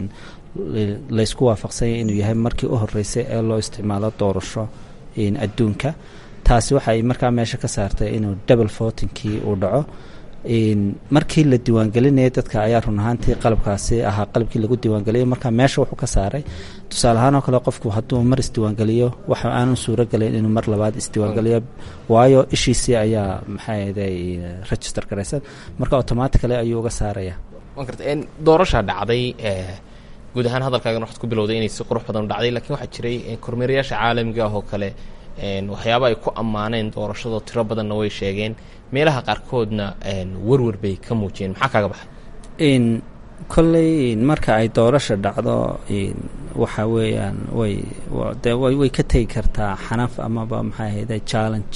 laysku waafaqsanya inuu yahay markii u horeysay ee loo isticmaalo doorasho adduunka taasi waxay markaa meesha ka saartay inuu double votingkii uu dhaco markii la diiwaangelinayay dadka ayaa run ahaantii qalabkaasi ahaa qalabkii lagu diiwaangeliyay markaa meesha wuxuu ka saaray tusaale ahaan oo kale qofku hadduu mar isdiiwaangeliyo waxa aanan suuro galayn inuu mar labaad isdiiwaangeliyo waayo ishiisii ayaa maxay ahday register garaysan marka automatically ayuu uga saaraya doorashaa dhacday guud ahaan hadalkaagan waxaad ku bilowday inay si qurux badan u dhacday lakiin waxaa jiray kormeerayaasha caalamiga ah oo kale waxyaaba ay ku ammaaneen doorashadoo tiro badanna way sheegeen meelaha qaarkoodna werwer bay ka muujiyeen maxaa kaaga baxay kolley marka ay doorasha dhacdo waxa weeyaan way de way ka tegi kartaa xanaf amaba maxay ahayde challenge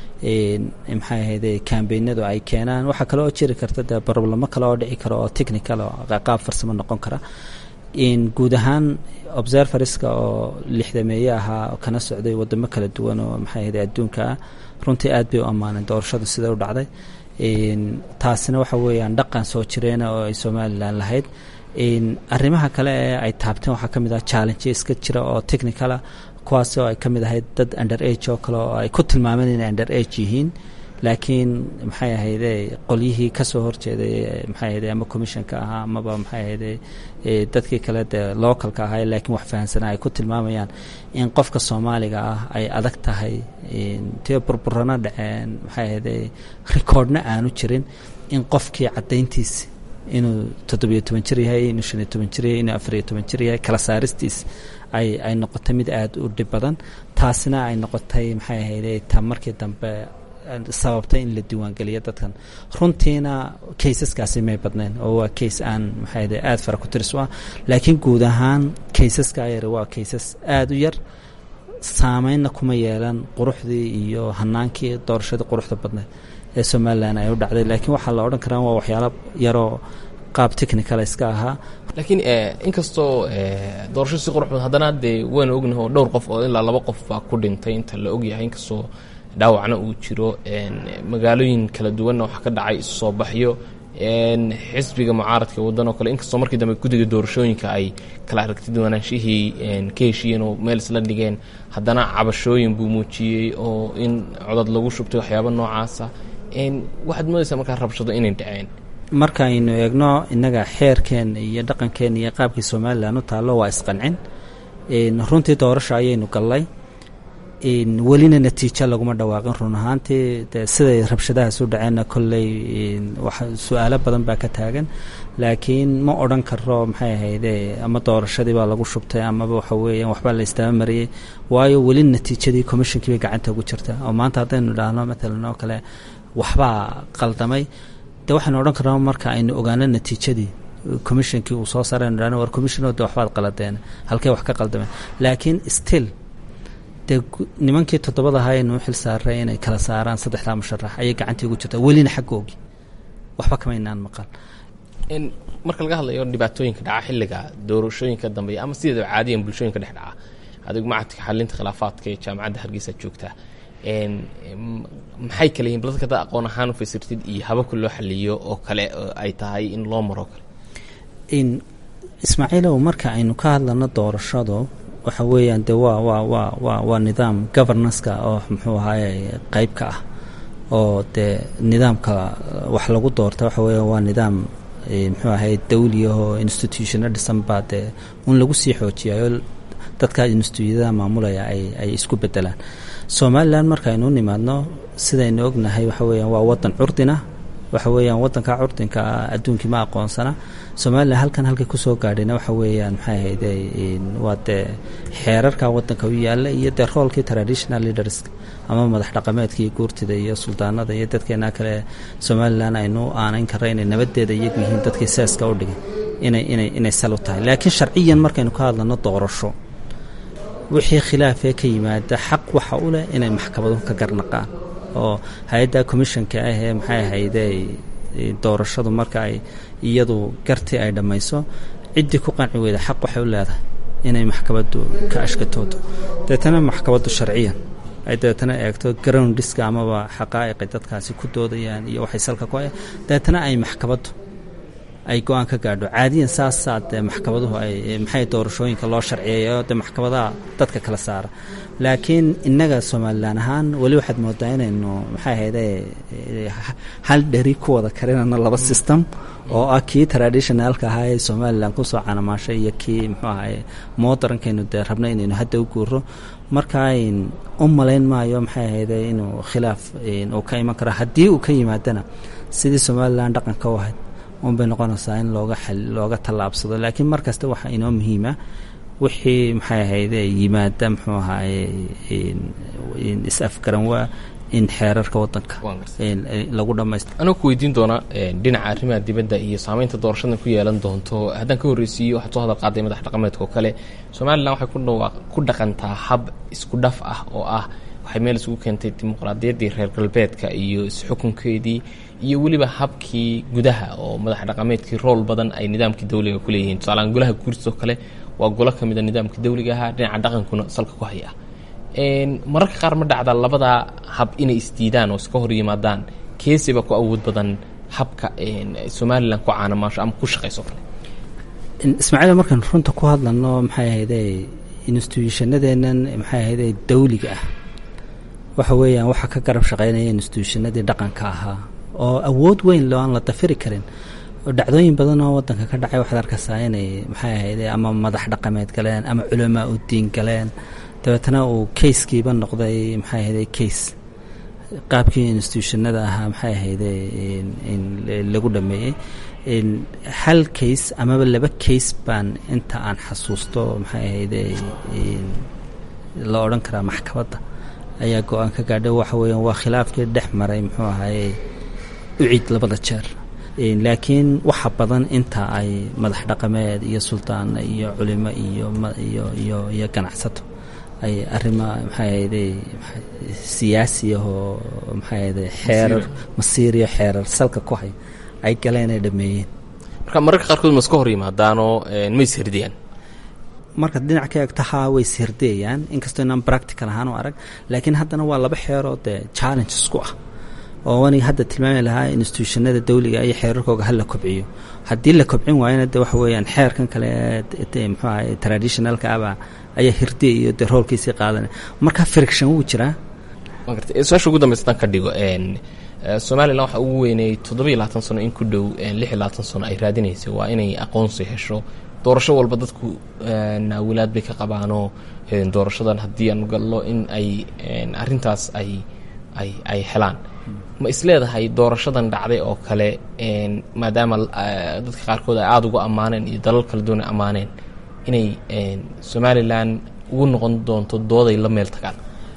maxay ahayde kambeynadu ay keenaan waxaa kale oo jiri karta dee problemo kale oo dhici kara oo technical oo qaab farsamo noqon kara guud ahaan observerska oo lixdameeye ahaa kana socday wadamo kala duwan oo maxay ahayde adduunka ah runtii aad bay u ammaaneen doorashadu sida u dhacday taasina waxa weeyaan dhaqan soo jireena oo ay somalilan lahayd arrimaha kale ee ay taabteen waxaa ka mid ah challenge iska jira oo technicala kuwaas oo ay ka mid ahayd dad under age oo kale oo ay ku tilmaameen inay under age yihiin laakiin maxay ahayde qolyihii kasoo horjeeday maxay ahayde ama commissionka ahaa amaba maxay ahayde dadkii kale dee localka ahaa laakiin wax fahansanaa ay ku tilmaamayaan in qofka soomaaliga ah ay adag tahay tee burburana dhaceen maxay ahayde recordna aanu jirin in qofkii caddayntiisa inuu toddobiyo toban jir yahay inuu shan iyo toban jir yahay inuu afariyo toban jir yahay kala saaristiis ay ay noqotay mid aada u dhib badan taasina ay noqotay maxay ahayde ta markii dambe sababtay in la diiwaangeliyo dadkan runtiina kaysaskaasi may badnayn oo waa kays aan maxaayde aada fara ku tiris u ah laakiin guud ahaan kaysaska yar waa kaysas aada u yar saameynna kuma yeelan quruxdii iyo hanaankii doorashadii quruxda badneed ee somalilan ay u dhacday laakiin waxaa la odhan karaa waa waxyaalo yaroo qaab technical iska ahaa laakiin inkastoo doorashadu si qurux badan haddana dee waanu ognahay oo dhowr qof oo ilaa laba qof baa ku dhintay inta la ogyahay inkastoo dhaawacna uu jiro magaalooyin kala duwanna waxaa ka dhacay isu soo baxyo xisbiga mucaaradka waddan oo kale inkastoo markii dambe guddiga doorashooyinka ay kala aragti duwanaanshihii ka heshiiyeen oo meel isla dhigeen haddana cabashooyin buu muujiyey oo in codad lagu shubtay waxyaaba noocaasa waxaad moodaysaa markaa rabshado inay dhaceen markaaynu eegno innaga xeerkeena iyo dhaqankeena iyo qaabkii somalilan u taallo waa isqancin runtii doorasho ayaynu gallay welina natiijo laguma dhawaaqin run ahaantii de siday rabshadahaas u dhaceenna kolley su-aalo badan baa ka taagan laakiin ma odhan karo maxay ahayde ama doorashadii baa lagu shubtay amaba waxa weeyaan waxbaa la istaaba mariyey waayo weli natiijadii commishonkii bay gacanta ugu jirta oo maanta haddaynu idhaahno matalan oo kale waxbaa qaldamay de waxaynu odhan karnaa marka aynu ogaano natiijadii commishonkii uu soo saaraynu idhahno war commissionoo de waxbaad qaladeen halkee wax ka qaldameen laakiin still dee nimankii toddobada ahaa aynu u xil saaray inay kala saaraan saddexdaa musharax ayay gacantii ugu jirtaa welina xaggoogi waxba kama inaan maqal marka laga hadlayo dhibaatooyinka dhaca xilliga doorashooyinka dambeeya ama sideeda caadiyan bulshooyinka dhex dhaca adigu macadka xalinta khilaafaadka ee jaamacadda hargeysa joogta maxay kale yihin dadka dad aqoon ahaan u fasirtid iyo hababka loo xaliyo oo kale ay tahay in loo maro kale ismaaciilow marka aynu ka hadlano doorashadu waxa weeyaan de waa waa waa waa waa nidaam governanceka oo muxuu ahaaye qeyb ka ah oo dee nidaamka wax lagu doorta waxa weeya waa nidaam muxuu ahaye dawliyahoo institutiona dhisan baa dee un lagu sii xoojiyayo dadka instituutyadaha maamulaya ay ay isku bedelaan somalilan markaaynu u nimaadno sidaynu ognahay waxa weeyaan waa wadan curdina waxa weeyaan wadanka curdinka ah adduunkii ma aqoonsana somalilan halkan halkay kusoo gaadhayna waxa weeyaan maxay ahayde waa dee xeerarka wadanka u yaalla iyo dee roolkii traditional leaders ama madax dhaqameedka iyo guurtida iyo suldaanada iyo dadkeena kale somalilan aynu aanayn karra inay nabadeeda iyagu yihiin dadkii seeska u dhigay inay inay inay sal u tahay laakiin sharciyan markaynu ka hadlano doorasho wixii khilaafee ka yimaada xaq waxa u leh inay maxkamadu ka garnaqaan oo hay-adda commissionka ah ee maxay ahayde doorashadu marka ay iyadu gartii ay dhammayso ciddii ku qanci weyda xaq waxay u leedahay inay maxkamaddu ka ashkatoodo deetana maxkamaddu sharciyan ay dabeetana eegto groundiska amaba xaqaa'iqi dadkaasi ku doodayaan iyo waxay salka ku hay dabeetana ay maxkamaddu ay go-aan ka gaadho caadiyan saasaa dee maxkamaduhu ay maxay doorashooyinka loo sharciyeeyo dee maxkamadaha dadka kala saara laakiin innaga somalilan ahaan weli waxaad moodaa inaynu maxay ahayde hal dheri ku wada karinano laba system oo ah kii traditionalka ahaa ee somalilan kusoo canamaashay iyo kii muxuu ahaye moderankaynu dee rabna inaynu hadda u guuro marka u malayn maayo maxay ahayde inuu khilaaf uu ka iman karo haddii uu ka yimaadana sidii somalilan dhaqanka u ahayd unbay noqonaysaa in looga looga tallaabsado laakiin mar kasta waxaa inoo muhiima wixii maxay ahayde yimaada muxuu ahaaye is-afgaran waa in xeerarka wadanka lagu dhamaysto anuu ku weydiin doonaa dhinaca arrimaha dibadda iyo saameynta doorashadan ku yeelan doonto haddaan ka horreysiiyo waxaad soo hadal qaaday madax dhaqameedka oo kale somalilan waxay ku dhawaaq ku dhaqantaa hab isku dhaf ah oo ah waxay meel isugu keentay dimuqraadiyaddii reer galbeedka iyo is-xukunkeedii iyo weliba habkii gudaha oo madax dhaqameedkii rool badan ay nidaamkii dawliga ku leeyihiin tusaaleaan golaha guurtoo kale waa golo ka mida nidaamkii dawliga ahaa dhinaca dhaqankuna salka ku haya mararka qaar ma dhacda labadaa hab inay isdiidaan oo iska hor yimaadaan keesiba ku awood badan habka somalilan ku caanamaasho ama ku shaqayso kale ismaaciil markaan runta ku hadlano maxay ahayde instituushanadenan maxay ahayde dawliga ah waxa weeyaan waxaa ka garab shaqeynaya instituushanadii dhaqanka ahaa oo awood weyn loo aan la dafiri karin oo dhacdooyin badan oo wadanka ka dhacay waxaad arkaysaa inay maxay ahayde ama madax dhaqameed galeen ama culamaa u diin galeen dabeetana uu kayskiiba noqday maxay ahayde case qaabkii instituushanada ahaa maxay ahayde lagu dhameeyey hal case amaba laba case baan inta aan xasuusto maxay ahayde la odhan karaa maxkamadda ayaa go-aan ka gaadhay waxa weeyaan waa khilaafkii dhex maray muxuu ahaye ucid labada jeer laakiin waxa badan inta ay madax dhaqameed iyo suldaana iyo culimo iyo iyo iyo iyo ganacsato ay arrima maxay ahayde siyaasi ahoo maxay ahayde xeerar masiiriyo xeerar salka ku hay ay galeen ay dhameeyeen marka mararka qaarkood ma iska hor yimaadaanoo ma isherdiyaan markaad dhinac ka eegto haa way isherdiyayaan inkastoo inaan practical ahaan u arag laakiin haddana waa laba xeeroo dee challenge isku ah oo aniga hadda tilmaami lahaa instituushanada dawliga iyo xeerarkooga hala kobciyo haddii la kobcin waayana de waxa weeyaan xeerkan kale muxuu ahay traditionalka aba ayaa hirdiya iyo dee roolkiisii qaadanaya marka friction wuu jiraa su-aasha ugu dambeysa haddaan ka dhigo somalilan waxaa ugu weynay toddoba iyo labaatan sano in ku dhow lix iyo labaatan sano ay raadinaysay waa inay aqoonsi hesho doorasho walba dadku naawilaad bay ka qabaanoo doorashadan haddii aanu gallo in ay arrintaas ay ay ay helaan ma isleedahay doorashadan dhacday oo kale maadaama dadka qaarkood ay aada ugu ammaaneen iyo dalal kala duwan ay ammaaneen inay somalilan ugu noqon doonto dooday la meel tagaan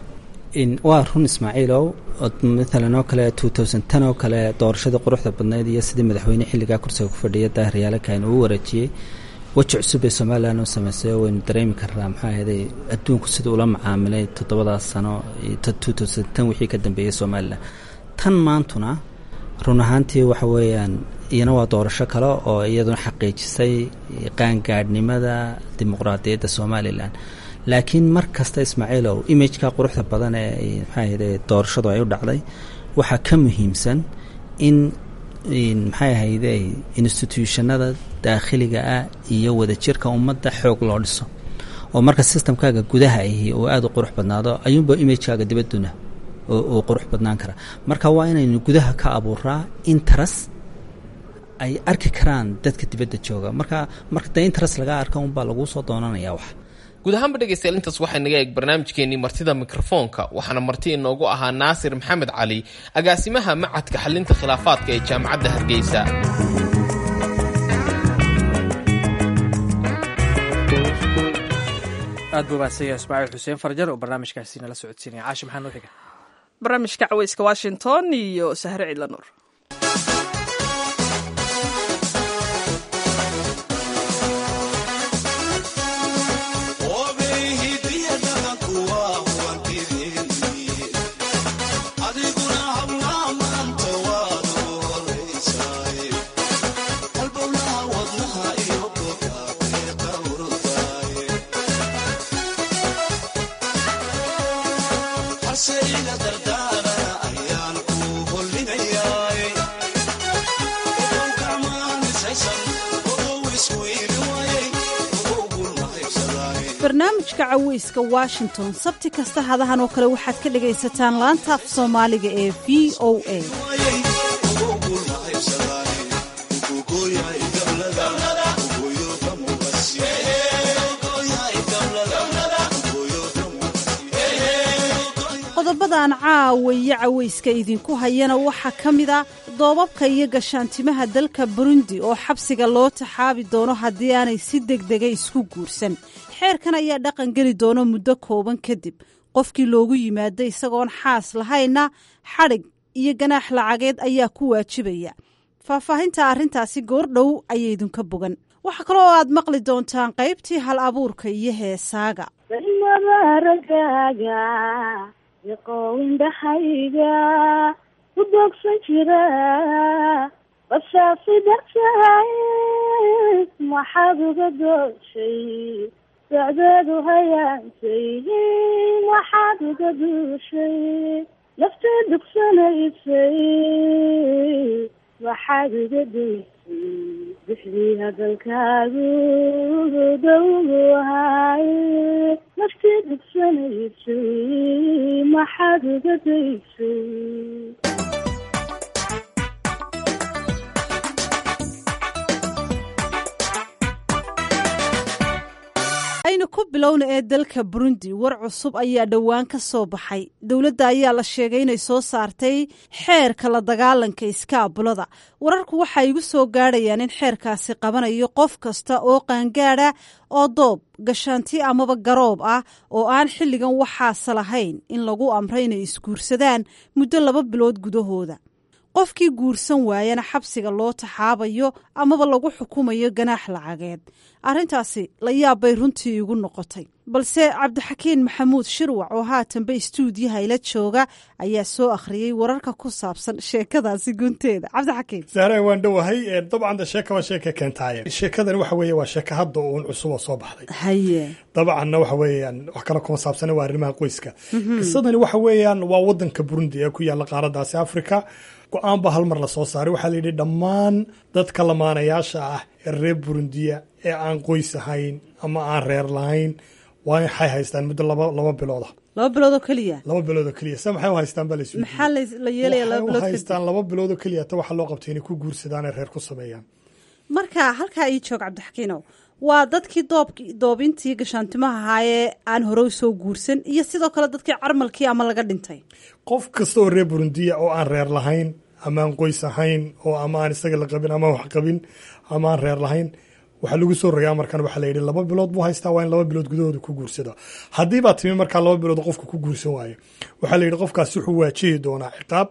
waa run ismaaciilow maalan oo kale two thousand ten oo kale doorashadii quruxda badnayd iyo sidii madaxweyne xilligaa kursiga ku fadhiya daahiryaalakan uu wareejiyey weji cusub ee somalilan oo sameysay waynu dareemi karnaa maxaa ahayday adduunku sida ula macaamilay toddobadaas sano two thousand ten wixii ka dambeeyey somalilan tan maantuna run ahaantii waxa weeyaan iyana waa doorasho kale oo iyaduna xaqiijisay qaangaadhnimada dimuqraadiyadda somalilan laakiin mar kasta ismaaciilow imageka quruxda badan ee maxaa ahayde doorashadu ay u dhacday waxaa ka muhiimsan in maxay ahayde instituushanada daakhiliga ah iyo wadajirka ummadda xoog loo dhiso oo marka systemkaaga gudaha ahi oo aada u qurux badnaado ayuunba imagekaaga dibadduna uu qurux badnaan karaa marka waa inaynu gudaha ka abuuraa interes ay arki karaan dadka dibadda jooga marka marka dee interes laga arka unbaa laguu soo doonanaya wax guud ahaanba dhegeystayaal intaas waxay naga eeg barnaamijkeenii martida mikrofoonka waxaana marti inoogu ahaa naasir maxamed cali agaasimaha macadka xalinta khilaafaadka ee jaamacadda hargeysa aad buu mahadsanyahay ismaaciil xuseen farjar oo barnaamijkaasi nala socodsiinaya caashi maxaa noo xiga barnaamijka caweyska washington iyo sahre cidla nuur barnaamijka caweyska washington sabti kasta hadahan oo kale waxaad ka dhagaysataan laanta af soomaaliga ee v o a qodobadan caawa iyo caweyska idinku hayana waxaa ka mid a doobabka iyo gashaantimaha dalka burundi oo xabsiga loo taxaabi doono haddii aanay si degdega isku guursan xeerkan ayaa dhaqan geli doono muddo kooban kadib qofkii loogu yimaada isagoon xaas lahayna xadhig iyo ganaax lacageed ayaa ku waajibaya faahfaahinta arrintaasi goordhow ayay idinka bogan waxaa kaloo aad maqli doontaan qaybtii hal abuurka iyo heesaaga iqowindhahayga ku doogsan jira bashaasi dartahay maxaad uga dooshay socdeedu hayaansay maxaad uga duushay nafta dugsanaysay waxaad uga daysay bixdii hadalkaagu dowgu ahaaye naftii dugsanaysay maxaad uga daysay aynu ku bilowna ee dalka burundi war cusub ayaa dhowaan ka soo baxay dowladda ayaa la sheegay inay soo saartay xeerka la dagaalanka iskaabulada wararku waxay igu soo gaadhayaan in xeerkaasi qabanayo qof kasta oo qaangaada oo doob gashaanti amaba garoob ah oo aan xilligan waxaase lahayn in lagu amray inay isguursadaan muddo laba bilood gudahooda qofkii guursan waayana xabsiga loo taxaabayo amaba lagu xukumayo ganaax lacageed arrintaasi la yaabbay runtii igu noqotay balse cabdixakiin maxamuud shirwac oo haatanba istuudiyaha ila jooga ayaa soo akhriyey wararka ku saabsan sheekadaasi gunteeda cabdixakiin sahre waan dhowahay dabcan de sheeka waa sheeka keentaaye sheekadan waxa weeye waa sheeka hadda uun cusub oo soo baxday haye dabcanna waxa weeyaan wax kale kuma saabsana waa arrimaha qoyska qisadani waxa weeyaan waa wadanka burundi ee ku yaalla qaaradaasi africa go-aan baa hal mar la soo saaray waxaa la yidhi dhammaan dadka lamaanayaasha ah ee reer burundiya ee aan qoys ahayn ama aan reer lahayn waa waxay haystaan muddo laba laba bilooda laba bilood oo keliya laba bilood oo keliya se maxay u haystaan baa la isweydiiyey maxaa la- la yeelaya laba waxay u bilood kadib haystaan laba bilood oo keliya ta waxaa loo qabtay inay ku guursadaan ee reer ku sameeyaan marka halkaa ii joog cabdixakiinow waa dadkii doobki doobintii gashaantimaha ahaayee aan hore u soo guursan iyo sidoo kale dadkii carmalkii ama laga dhintay qof kasta oo reer burundiya oo aan reer lahayn ama aan qoys ahayn oo ama aan isaga la qabin ama wax qabin ama aan reer lahayn waxaa lagu soo rogaa markan waxaa la yidhi laba bilood buu haystaa waa in laba bilood gudahooda ku guursado haddii baa timi markaa laba bilood qofka ku guursan waayo waxaa la yidhi qofkaasi wuxuu waajihi doonaa ciqaab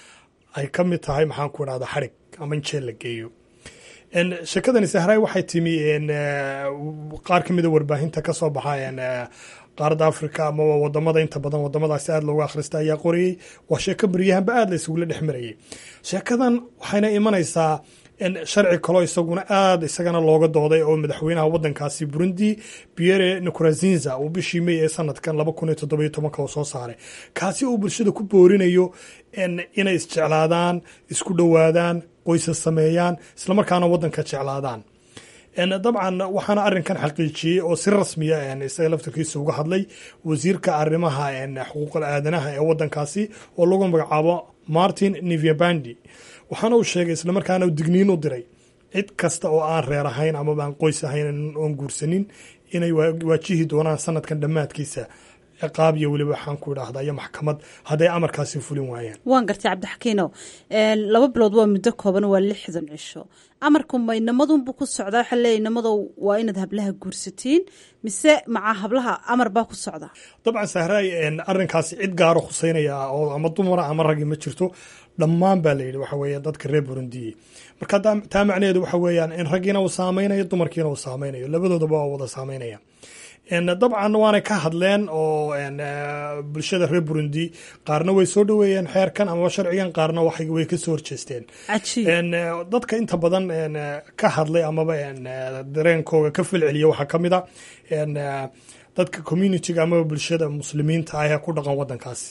ay ka mid tahay maxaan ku idhahda xarig ama in jeel la geeyo En, sheekadani sahray waxay timi en, eh, qaar ka mida warbaahinta ka soo baxa en, eh, qaaradda africa ama wadamada inta badan wadamadaasi aada loogu akhrista ayaa qorayey waa sheeko beryahanba aada la isugula dhex marayay sheekadan waxayna imanaysaa in sharci kaloo isaguna aada isagana looga dooday oo madaxweynaha wadankaasi burundi pierre nkurunziza uu bishii may ee sanadkan laba kun iyo toddoba iyo tobanka uu soo saaray kaasi uu bulshada ku boorinayo en, inay isjeclaadaan isku dhowaadaan qoysas sameeyaan islamarkaana wadanka jeclaadaan En, dabcan waxaana arinkan xaqiijiyey oo si rasmiya en, isaga laftarkiisa uga hadlay wasiirka arimaha en, xuquuqal aadanaha ee wadankaasi oo lagu magacaabo martin nivyabandi waxaana uu sheegay islamarkaana uu digniin u diray cid kasta oo aan reer ahayn amaba aan qoys ahayn oon guursanin inay waa- waajihi doonaan sanadkan dhammaadkiisa ciqaab iyo weliba waxaan ku idhaahda iyo maxkamad hadday amarkaasi fulin waayaan waan gartay cabdixakiinow Een, laba bilood waa muddo kooban waa lixdan cisho amarku ma inamadunbu ku socdaa waxaa leeyahy inamadow waa inaad hablaha guursatiin mise maca hablaha amar baa ku socda dabcan sahraay en, arrinkaasi cid gaaro khuseynaya oo ama dumara ama raggi ma jirto dhammaan baa la yidhi waxa weeye dadka reer burundiye marka taa- taa macnaheedu waxa weeyaan in raggiina uu saameynayo dumarkiina uu saameynayo labadoodaba waa wada saameynaya En, dabcan waanay ka hadleen oo en, eh, bulshada reer burundi qaarna way soo dhoweeyeen xeerkan amaba sharcigan qaarna waxay way ka soo horjeesteen cajiib En, eh, dadka inta badan en, eh, ka hadlay amaba en, eh, dareenkooga ka falceliya waxaa ka mid a en, eh, dadka communitiga amaba bulshada muslimiinta ah ee ku dhaqan wadankaasi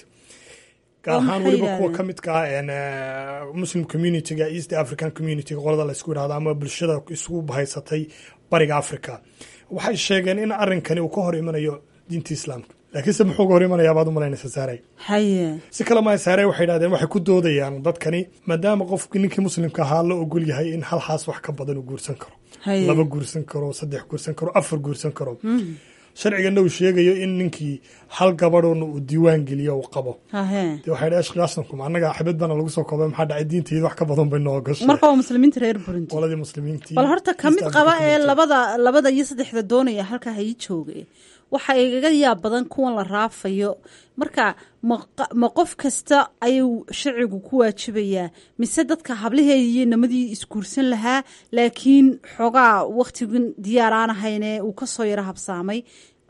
gaar Oo ahaan maxay weliba kuwa yidhahdeen? ka midka ah en, eh, muslim communityga east african communityga qolada la isku yidhahdo ama bulshada isugu bahaysatay bariga africa waxay sheegeen in arrinkani uu ka hor imanayo diinta islaamka laakiinse muxuu ka hor imanayaa baad u malaynaysa saaray haye si kale maa saare waxay idhahdeen waxay ku doodayaan dadkani maadaama qofki ninkii muslimka ahaa la ogol yahay in halhaas wax ka badan uu guursan karo Haye. laba guursan karo saddex guursan karo afar guursan karo sharcigana uu sheegayo in ninkii hal gabadhoona uu diiwaan geliyo uu qabo hahe dee waxay dhahay ashqaasankum annaga xabad baana lagu soo koobay maxaa dhacay diintayda wax ka badan bay noo gashay marka waa muslimiinta reer burundi qoladii muslimiintii bal horta ka mid East qaba African ee community. labada labada iyo saddexda doonaya halkaa ha ii jooge waxa igaga yaab badan kuwan la raafayo marka ma qa- ma qof kasta ayuu sharcigu ku waajibayaa mise dadka hablihee iyo namadii isguursan lahaa laakiin xoogaa waktigan diyaar aan ahayne uu kasoo yaro habsaamay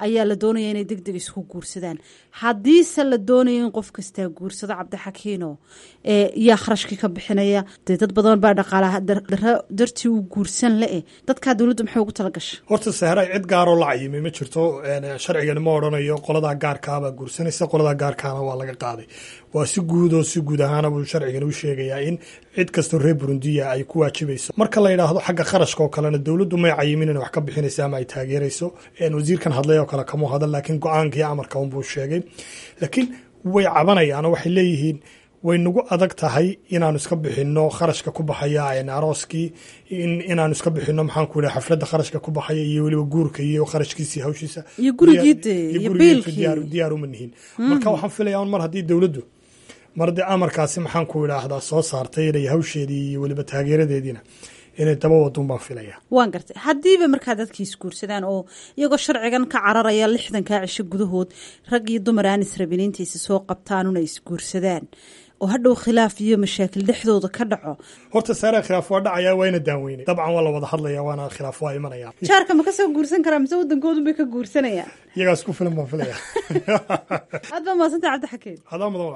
ayaa la doonaya inay deg deg isku guursadaan haddiise la doonayo in qof kastaa guursado cabdixakiino yaa kharashkii ka bixinaya dee dad badan baa dhaqaalaha daro dartii u guursan le-e dadkaa dowladda maxay ugu talagashay horta sahra cid gaaroo la cayimay ma jirto sharcigani ma odhanayo qoladaa gaarkaabaa guursanaysa qoladaa gaarkaana waa laga qaaday waa si guud oo si guud ahaana buu sharcigani u sheegayaa in cid kastoo reer burundiya ay ku waajibayso marka la yidhaahdo xagga kharashka oo kalena dowladdu may cayimin inay wax ka bixinaysa ama ay taageerayso wasiirkan hadlay oo kale kama hadal laakiin go-aankii amarka unbuu sheegay laakiin way cabanayaan oo waxay leeyihiin way nagu adag tahay inaanu iska bixino kharashka ku baxaya arooskii inaanu iska bixino maxaan ku yidhaha xafladda kharashka ku baxaya iyo weliba guurka iyo kharashkiisii hawshiisa iyo gurigiide iyo biilkii diyaar uma nihin marka waxaan filayaa mar haddii dowladdu mar dee amarkaasi maxaan ku idhaahdaa soo saartay inay hawsheedii iyo weliba taageeradeediina inay daba wadun baan filaya waan gartay haddiiba markaa dadkii isguursadaan oo iyagoo sharcigan ka cararaya lixdankaa cisho gudahood rag iyo dumar aan israbin intaysa soo qabtaan una isguursadaan oo hadhow khilaaf iyo mashaakil dhexdooda ka dhaco horta saare khilaaf waa dhacaya waa ina daanweynay dabcan waa la wada hadlaya waana khilaaf waa imanaya jaarka ma kasoo guursan karaa mise waddankoodu bay ka guursanayaan iyagaas ku filan baan filaya aad baa mahadsanta cabdixakiin adaa mudan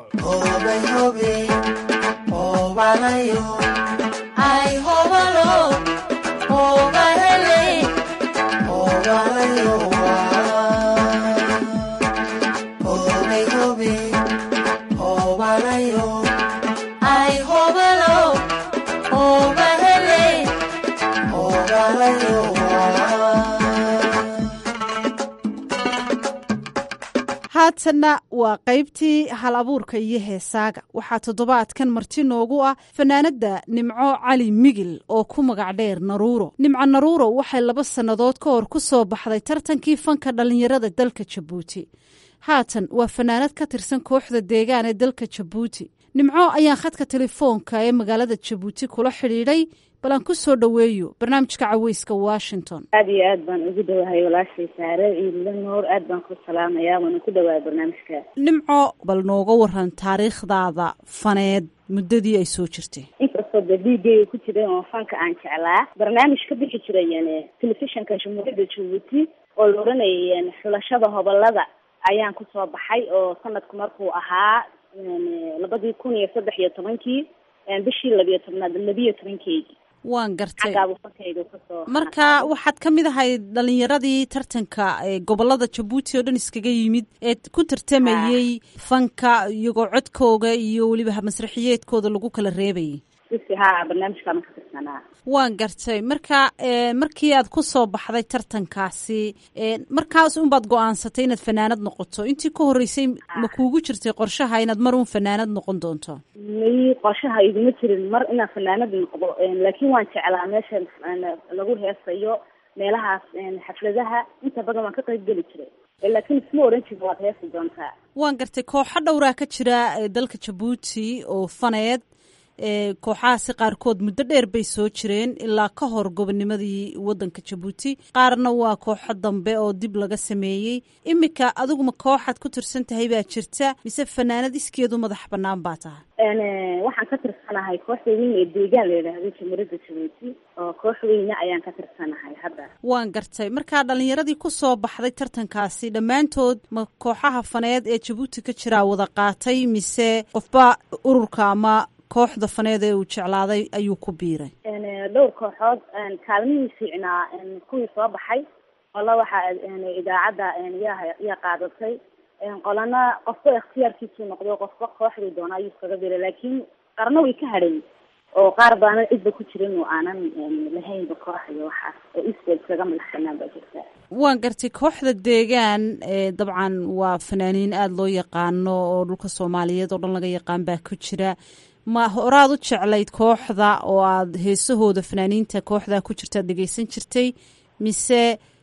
haatanna waa qaybtii hal abuurka iyo heesaaga waxaa toddobaadkan marti noogu ah fanaanadda nimco cali migil oo ku magac dheer naruuro nimco naruuro waxay laba sannadood ka hor ku soo baxday tartankii fanka dhallinyarada dalka jabuuti haatan waa fanaanad ka tirsan kooxda deegaan ee dalka jabuuti nimco ayaan khadka telefoonka ee magaalada jabuuti kula xidhiidhay bal aan ku soo dhoweeyo barnaamijka caweyska washington aada iyo aad baan ugu dhowahay walaashay saare ciidla noor aad baan ku salaamayaa waana ku dhawahay barnaamijka nimco bal nooga waran taariikhdaada faneed muddadii ay soo jirtay inkastoo de dhiigayga ku jiray oo fanka aan jeclaa barnaamij ka bixi jiray telefishinka jamhuuriyadda jabuuti oo la oranayay xulashada hobolada ayaan kusoo baxay oo sanadku markuu ahaa labadii kun iyo saddex iyo tobankii bishii labiyo tobnaad labiyo tobankeygii waan gartay xaggaabu fankayga kasoo marka waxaad ka mid ahay dhalinyaradii tartanka gobolada jabuuti oo dhan iskaga yimid ee ku tartamayey fanka iyagoo codkooga iyo weliba masraxiyeedkooda lagu kala reebayay ha barnaamijkaama ka tirsanaa waan gartay marka markii aad ku soo baxday tartankaasi markaas unbaad go-aansatay inaad fanaanad noqoto intii ka horreysay ma kuugu jirtay qorshaha inaad mar un fanaanad noqon doonto may qorshaha iguma jirin mar inaan fanaanad noqdo laakiin waan jeclaa meesha lagu heesayo meelahaas xafladaha inta badan waan ka qayb geli jiray laakiin isma oran jirin waad heesi doontaa waan gartay kooxo dhowraa ka jira dalka jabuuti oo faneed kooxahaasi qaarkood muddo dheer bay soo jireen ilaa ka hor gobonimadii wadanka jabuuti qaarna waa kooxo dambe oo dib laga sameeyey iminka adiguma kooxaad ku tirsan tahay baa jirta mise fanaanad iskeedu madax banaan baa tahay waxaan ka tirsanahay kooxda weyn ee deegaan la yidhaahdo jamhuuriyadda jabuuti oo koox weyne ayaan ka tirsanahay hadda waan gartay markaa dhalinyaradii kusoo baxday tartankaasi dhammaantood ma kooxaha faneed ee jabuuti ka jiraa wada qaatay mise qofba ururka ama kooxda faneed ee uu jeclaaday ayuu ku biiray dhowr kooxood kaalmihii fiicnaa kuwii soo baxay qola waxaa idaacadda yaa yaa qaadatay qolana qofba ikhtiyaarkiisuu noqdo qofba kooxduu doona ayuu iskaga biiray laakiin qarna way ka hadhayn oo qaar baana cidba ku jirin oo aanan lahaynba koox iyo waxaas oo isbeel iskaga madax banaan baa jirta waan gartay kooxda deegaan dabcan waa fanaaniin aada loo yaqaano oo dhulka soomaaliyeed oo dhan laga yaqaan baa ku jira ma horaad u jeclayd kooxda oo aada heesahooda fanaaniinta kooxdaa ku jirta ad dhegeysan jirtay mise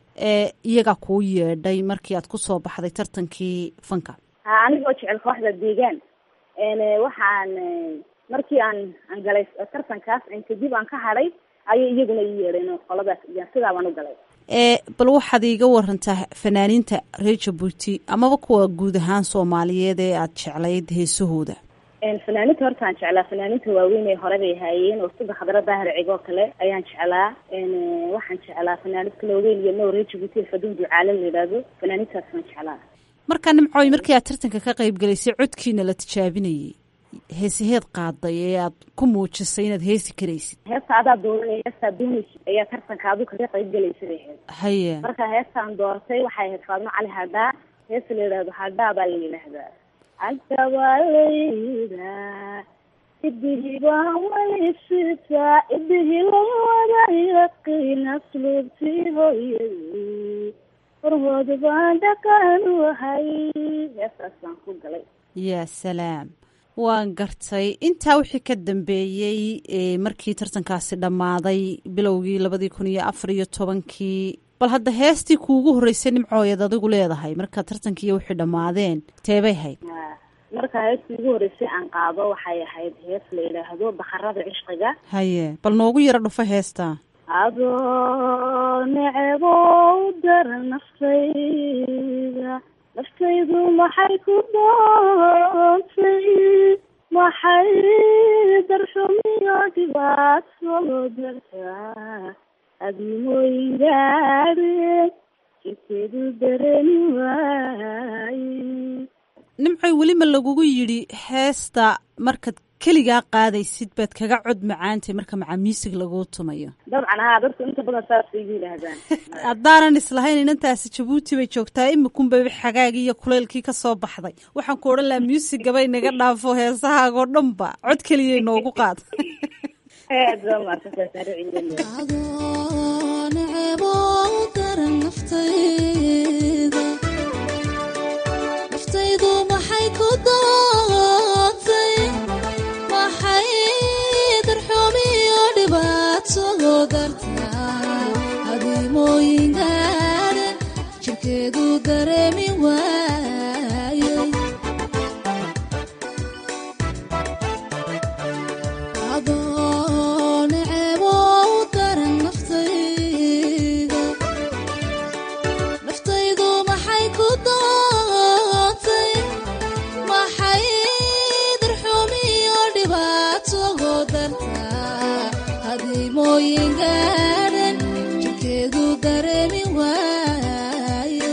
iyagaa kuu yeedhay markii aad kusoo baxday tartankii fanka ha anigoo jecel kooxda deegaan waxaan markii aan aan galay tartankaas kadib aan ka hadhay ayay iyaguna ii yeedheen qoladaas sidaa baan u galay bal waxaad iiga warantaa fanaaniinta reer jabuuti amaba kuwa guud ahaan soomaaliyeed ee aada jeclayd heesahooda fanaaninta horta aan jeclaa fanaaninta waaweyn ee hore bay haayeen oo sida khadra daahir cigoo kale ayaan jeclaa waxaan jeclaa fanaanid kale weyn iyo nowre jibuuti faduun ducaale la yidhaahdo fanaanintaas waan jeclaa markaa nimcooy markii aad tartanka ka qayb galaysay codkiina la tijaabinayay heesaheed qaaday ee aad ku muujisay inaad heesi karaysid heesta adaa dooranay heestaa doonaysid ayaa tartanka adu kaga qayb galaysa bay ahayd haye marka heestaan doortay waxay ahayd faadmo cali hadhaa heesta la yidhaahdo hadhaa baa la yidhaahdaa hadda waa la yidhaa idihii baa waysitaa idihii la wada yaqiin asluubtii hooyadii horhooda baan dhaqan wahay heestaas baan ku galay yaa salaam waan gartay intaa wixii ka dambeeyey markii tartankaasi dhammaaday bilowgii labadii kun iyo afar iyo tobankii bal hadda heestii kuugu horreysay nimcooyad adigu leedahay marka tartankiiyo wixii dhammaadeen teebay hayd marka heestii ugu horreysay aan qaado waxay ahayd hees la yidhaahdo bakarada cishqiga haye bal noogu yaro dhufo heestaa adoo necebow dara naftayda naftaydu maxay ku doontay maxay darxumiyo dhibaato dartaa adimooyin gaadheen jirkeedu dareeni waaye nimcoy weli ma lagugu yidhi heesta markaad keligaa qaadaysid baad kaga cod macaantay marka macaamiisig laguu tumayo dabcan haa dadku inta badan saasay igu yidhaahdaan haddaanan islahayn inantaasi jabuuti bay joogtaa imikunbay xagaagii iyo kuleylkii ka soo baxday waxaan ku odhan lahaa muusigabay naga dhaafo heesahaagoo dhanba cod keliyay noogu qaad jirkeedu dareemi waaye adoo necebow daran naftayda naftaydu maxay ku doontay maxay darxumiyo dhibaato dartaa hadimooyin gaadhan jirkeedu dareemi waaye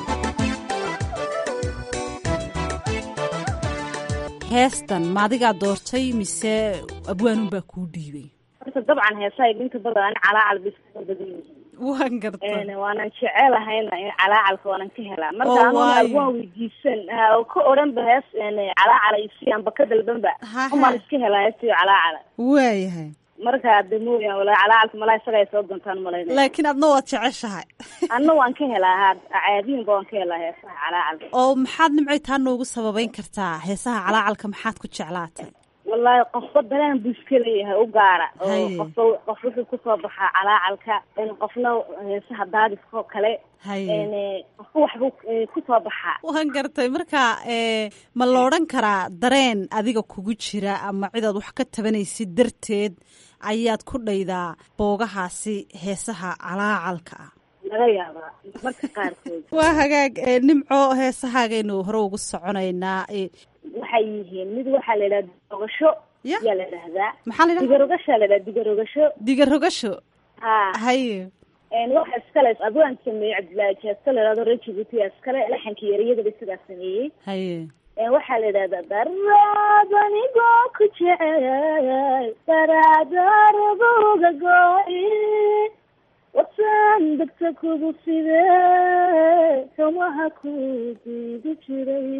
heestan ma adigaa doortay mise abwaanunbaa kuu dhiibay horta dabcan heesaha inta badan ani calaacal bay iska badan yihiin waan garta waanan jecelahayna in calaacalka waanan ka helaa marka Oo, anuna waayo. waan weydiisan ha, oo ka odhanba hees calaacala isiyaanba ka dalbanba umaan iska helaa heestiyo calaacala waayahay marka de mooyaan walaa calaacalka malaa isaga ay soo doontaan malayna laakiin adna waad jeceshahay anna waan ka helaa ha caadiinba waan ka helaa heesaha calaacalka oo maxaad nimcay taa noogu sababeyn kartaa heesaha calaacalka maxaad ku jeclaatay wallaahi qofba dareen buu iska leeyahay u gaara oo Haye. qofba qof wuxuu kusoo baxaa calaacalka in qofna heesaha daadiska oo kale Haye. n qofba waxbuu eh, kusoo baxaa waan gartay marka ee, ma la odhan karaa dareen adiga kugu jira ama cidaad wax ka tabanaysid darteed ayaad ku dhaydaa boogahaasi heesaha calaacalka ah laga yaabaa marka qaarkood waa hagaag ee, nimco heesahaagaynu hore ugu soconaynaa ee, waxay yihiin mid waxaa la yidhaha digarogasho yaa la dhahdaa Maxaa la yidhahdaa? digarogashaa la yidhaha digarogasho digarogasho ha haye n waxa iskale abwaan sameeyey cabdillaahi jeesto la yidhahdo reer jibuuti iskale laxanka yariyadaba sidaa sameeyey haye Een, waxaa la yidhahdaa daraad anigoo ku jecel daraadaarabuga gooy wasaan degta kugu side kamaha ku diidi jiray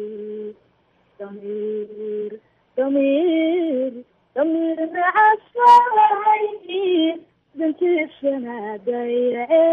damiir damiir damiir nacasalahay dantiisana dayace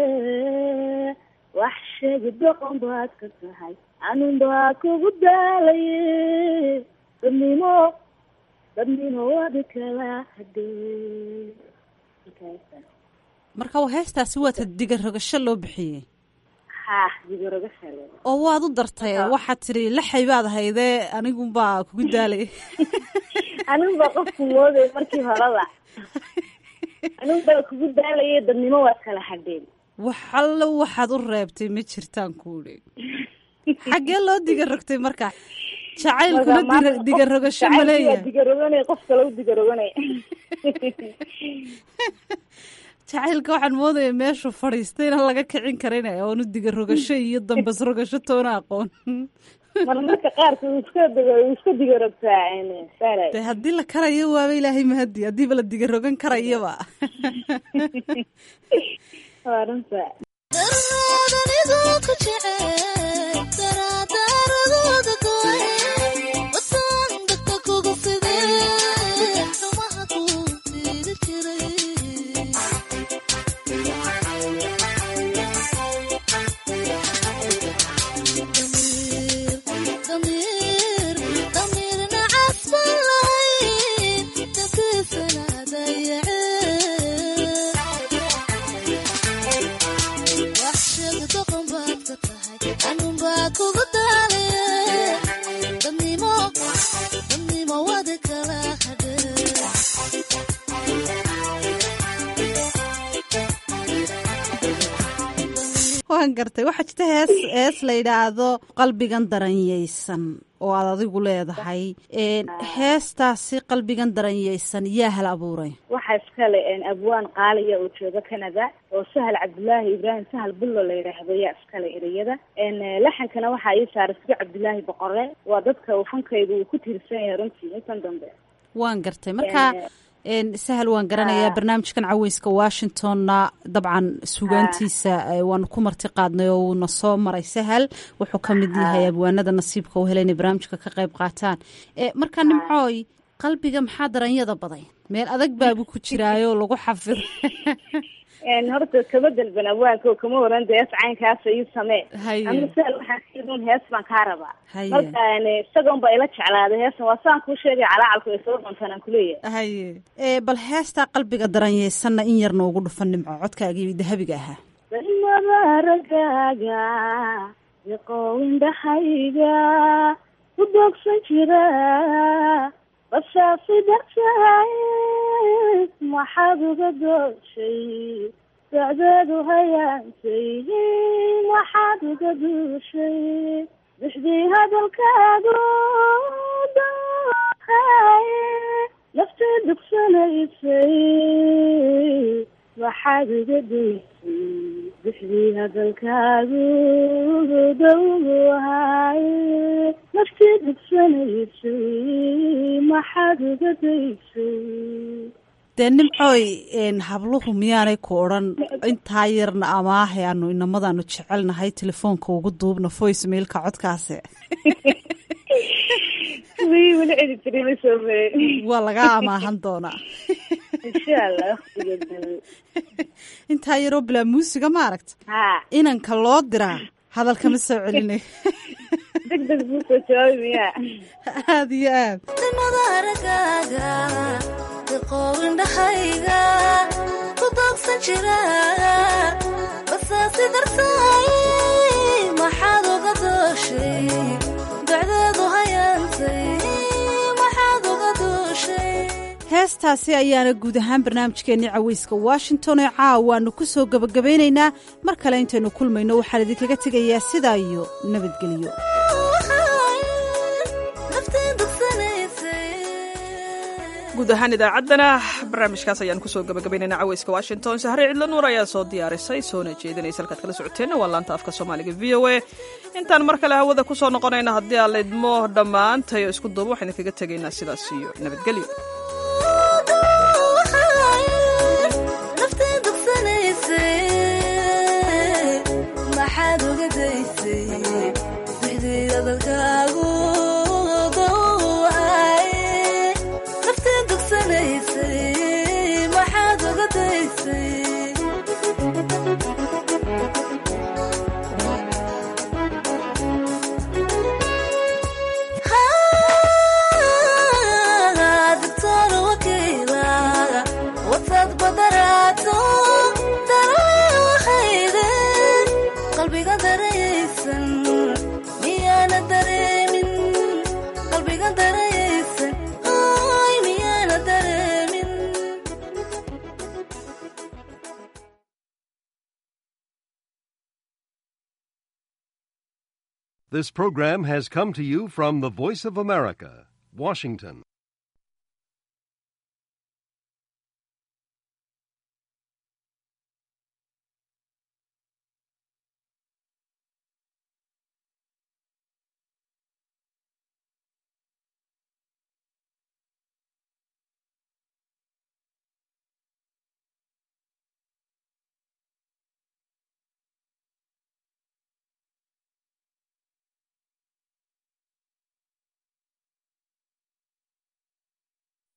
wax sheegi doqon baad ka tahay anun baa kugu daalaye dadnimo dadnimo wadi kala hadee marka waa heestaasi waata digarogasho loo bixiyey ha digaroga shale oo waad u dartay waxaad tidhi laxay baad haydee anigunbaa kugu daalay anigu baa qofku mooday markii horeba anigu baa kugu daalaye dadnimo waad kala hadheen waxallo waxaad u reebtay ma jirtaan kuudhi xaggee loo diga rogtay marka jacaylkuna Marka maanta diga qof- rogasho ma jacaylkii waa leeyahay digaroganay qof kale u digaroganay jacaylka waxaan moodaya meeshuu fadhiistay inaan laga kicin karin oonu diga rogasho iyo dambas rogasho toona aqoon mar marka qaarka uu iska diga uu iska digarogtaa saaray de haddii la karayo waaba ilaahay mahadi haddiiba la diga rogan karayaba waa runta waan gartay waxaa jirta hees hees la yidhaahdo qalbigan daranyaysan oo aad adigu leedahay Een, heestaasi qalbigan daranyaysan yaa hal abuuray waxaa iskale abwaan qaaliya oo jooga canada oo sahal cabdulaahi ibraahim sahal bullo la yidhaahdo yaa iskale ereyada laxankana waxaa ii saaray sugo cabdulaahi boqore waa dadka uu fankaygu uu ku tiirsan yahay runtii intan dambe waan gartay marka een, sahal waan garanayaa barnaamijkan caweyska washingtonna dabcan sugaantiisa eh, waanu ku marti qaadnay oo uuna soo maray sahal wuxuu ka mid yahay abwaanada nasiibka u helay inay barnaamijka ka qayb qaataan Eh, marka nimcooy qalbiga maxaa daranyada baday meel adag baabu ku jiraayo lagu xafido horta kama dalban abwaanka oo kama waran de hees caynkaasa ii samee Haye. aniga sahal waxaan siidun hees baan kaa rabaa Haye. marka isagoon ba ila jeclaaday heesan waa saan kuu sheegay calaacalku ay soo doontaan aan kuleeyahay haye Eh, bal heestaa qalbiga daranyaysanna in yar noogu dhufan nimco codkaagii dahabiga ahaa dalmada ragaaga diqoowindhahayga u doogsan jira basaasi dartahay maxaad uga dooshay socdeedu hayaantay maxaad uga duushay bixdii hadalkaagu doohay naftii dugsanaysay waxaad uga daysay bixdii hadalkaagu dowhay naftii dugsanaysay maxaad uga daysay dee nimcooy een, habluhu miyaanay ku odhan intaa yarna amaahe aanu inamadaanu jecelnahay telefoonka ugu duubna voice mailka codkaasi wii weli cedi jiray ma soo marin waa lagaa amaahan doonaa insha allah waqtiga dambe intaa yaroo bilaa muusiga ma aragta ha inanka loo diraa hadalkama soo celinay deg deg buu soo jawaabi miyaa aada iyo aad aragaaga diqoowindhahayga ku doogsan jira basaasi dartay maxaad uga dooshay dacdeedu hayaantay maxaad uga dooshay heestaasi ayaana guud ahaan barnaamijkeennii caweyska washington ee caawaanu ku soo gebagabeynaynaa mar kale intaynu kulmayno waxaan idinkaga tegayaa sidaa iyo nabadgelyo guud ahaan idaacaddana barnaamijkaas ayaan kusoo gabagabaynayna caweyska washington sahre cidlo nuur ayaa soo diyaarisay soona jeedinaysa halkaad kala socoteenna waa laanta afka soomaaliga v o a intaan mar kale hawada kusoo noqonayna haddii aan laydmo dhammaantayo isku duuba waxaan idinkaga tegaynaa sidaas iyo nabadgelyo naftii dugsanaysay maxaad uga daysay bixdii hadalkaagu dowhay naftii dugsanaysay maxaad uga daysay doctor wakiila wataad badaraato daraaxayde qalbiga daraysan miyaana dareemin qalbiga daraysan ay miyaana dareemin This program has come to you from the Voice of America, Washington.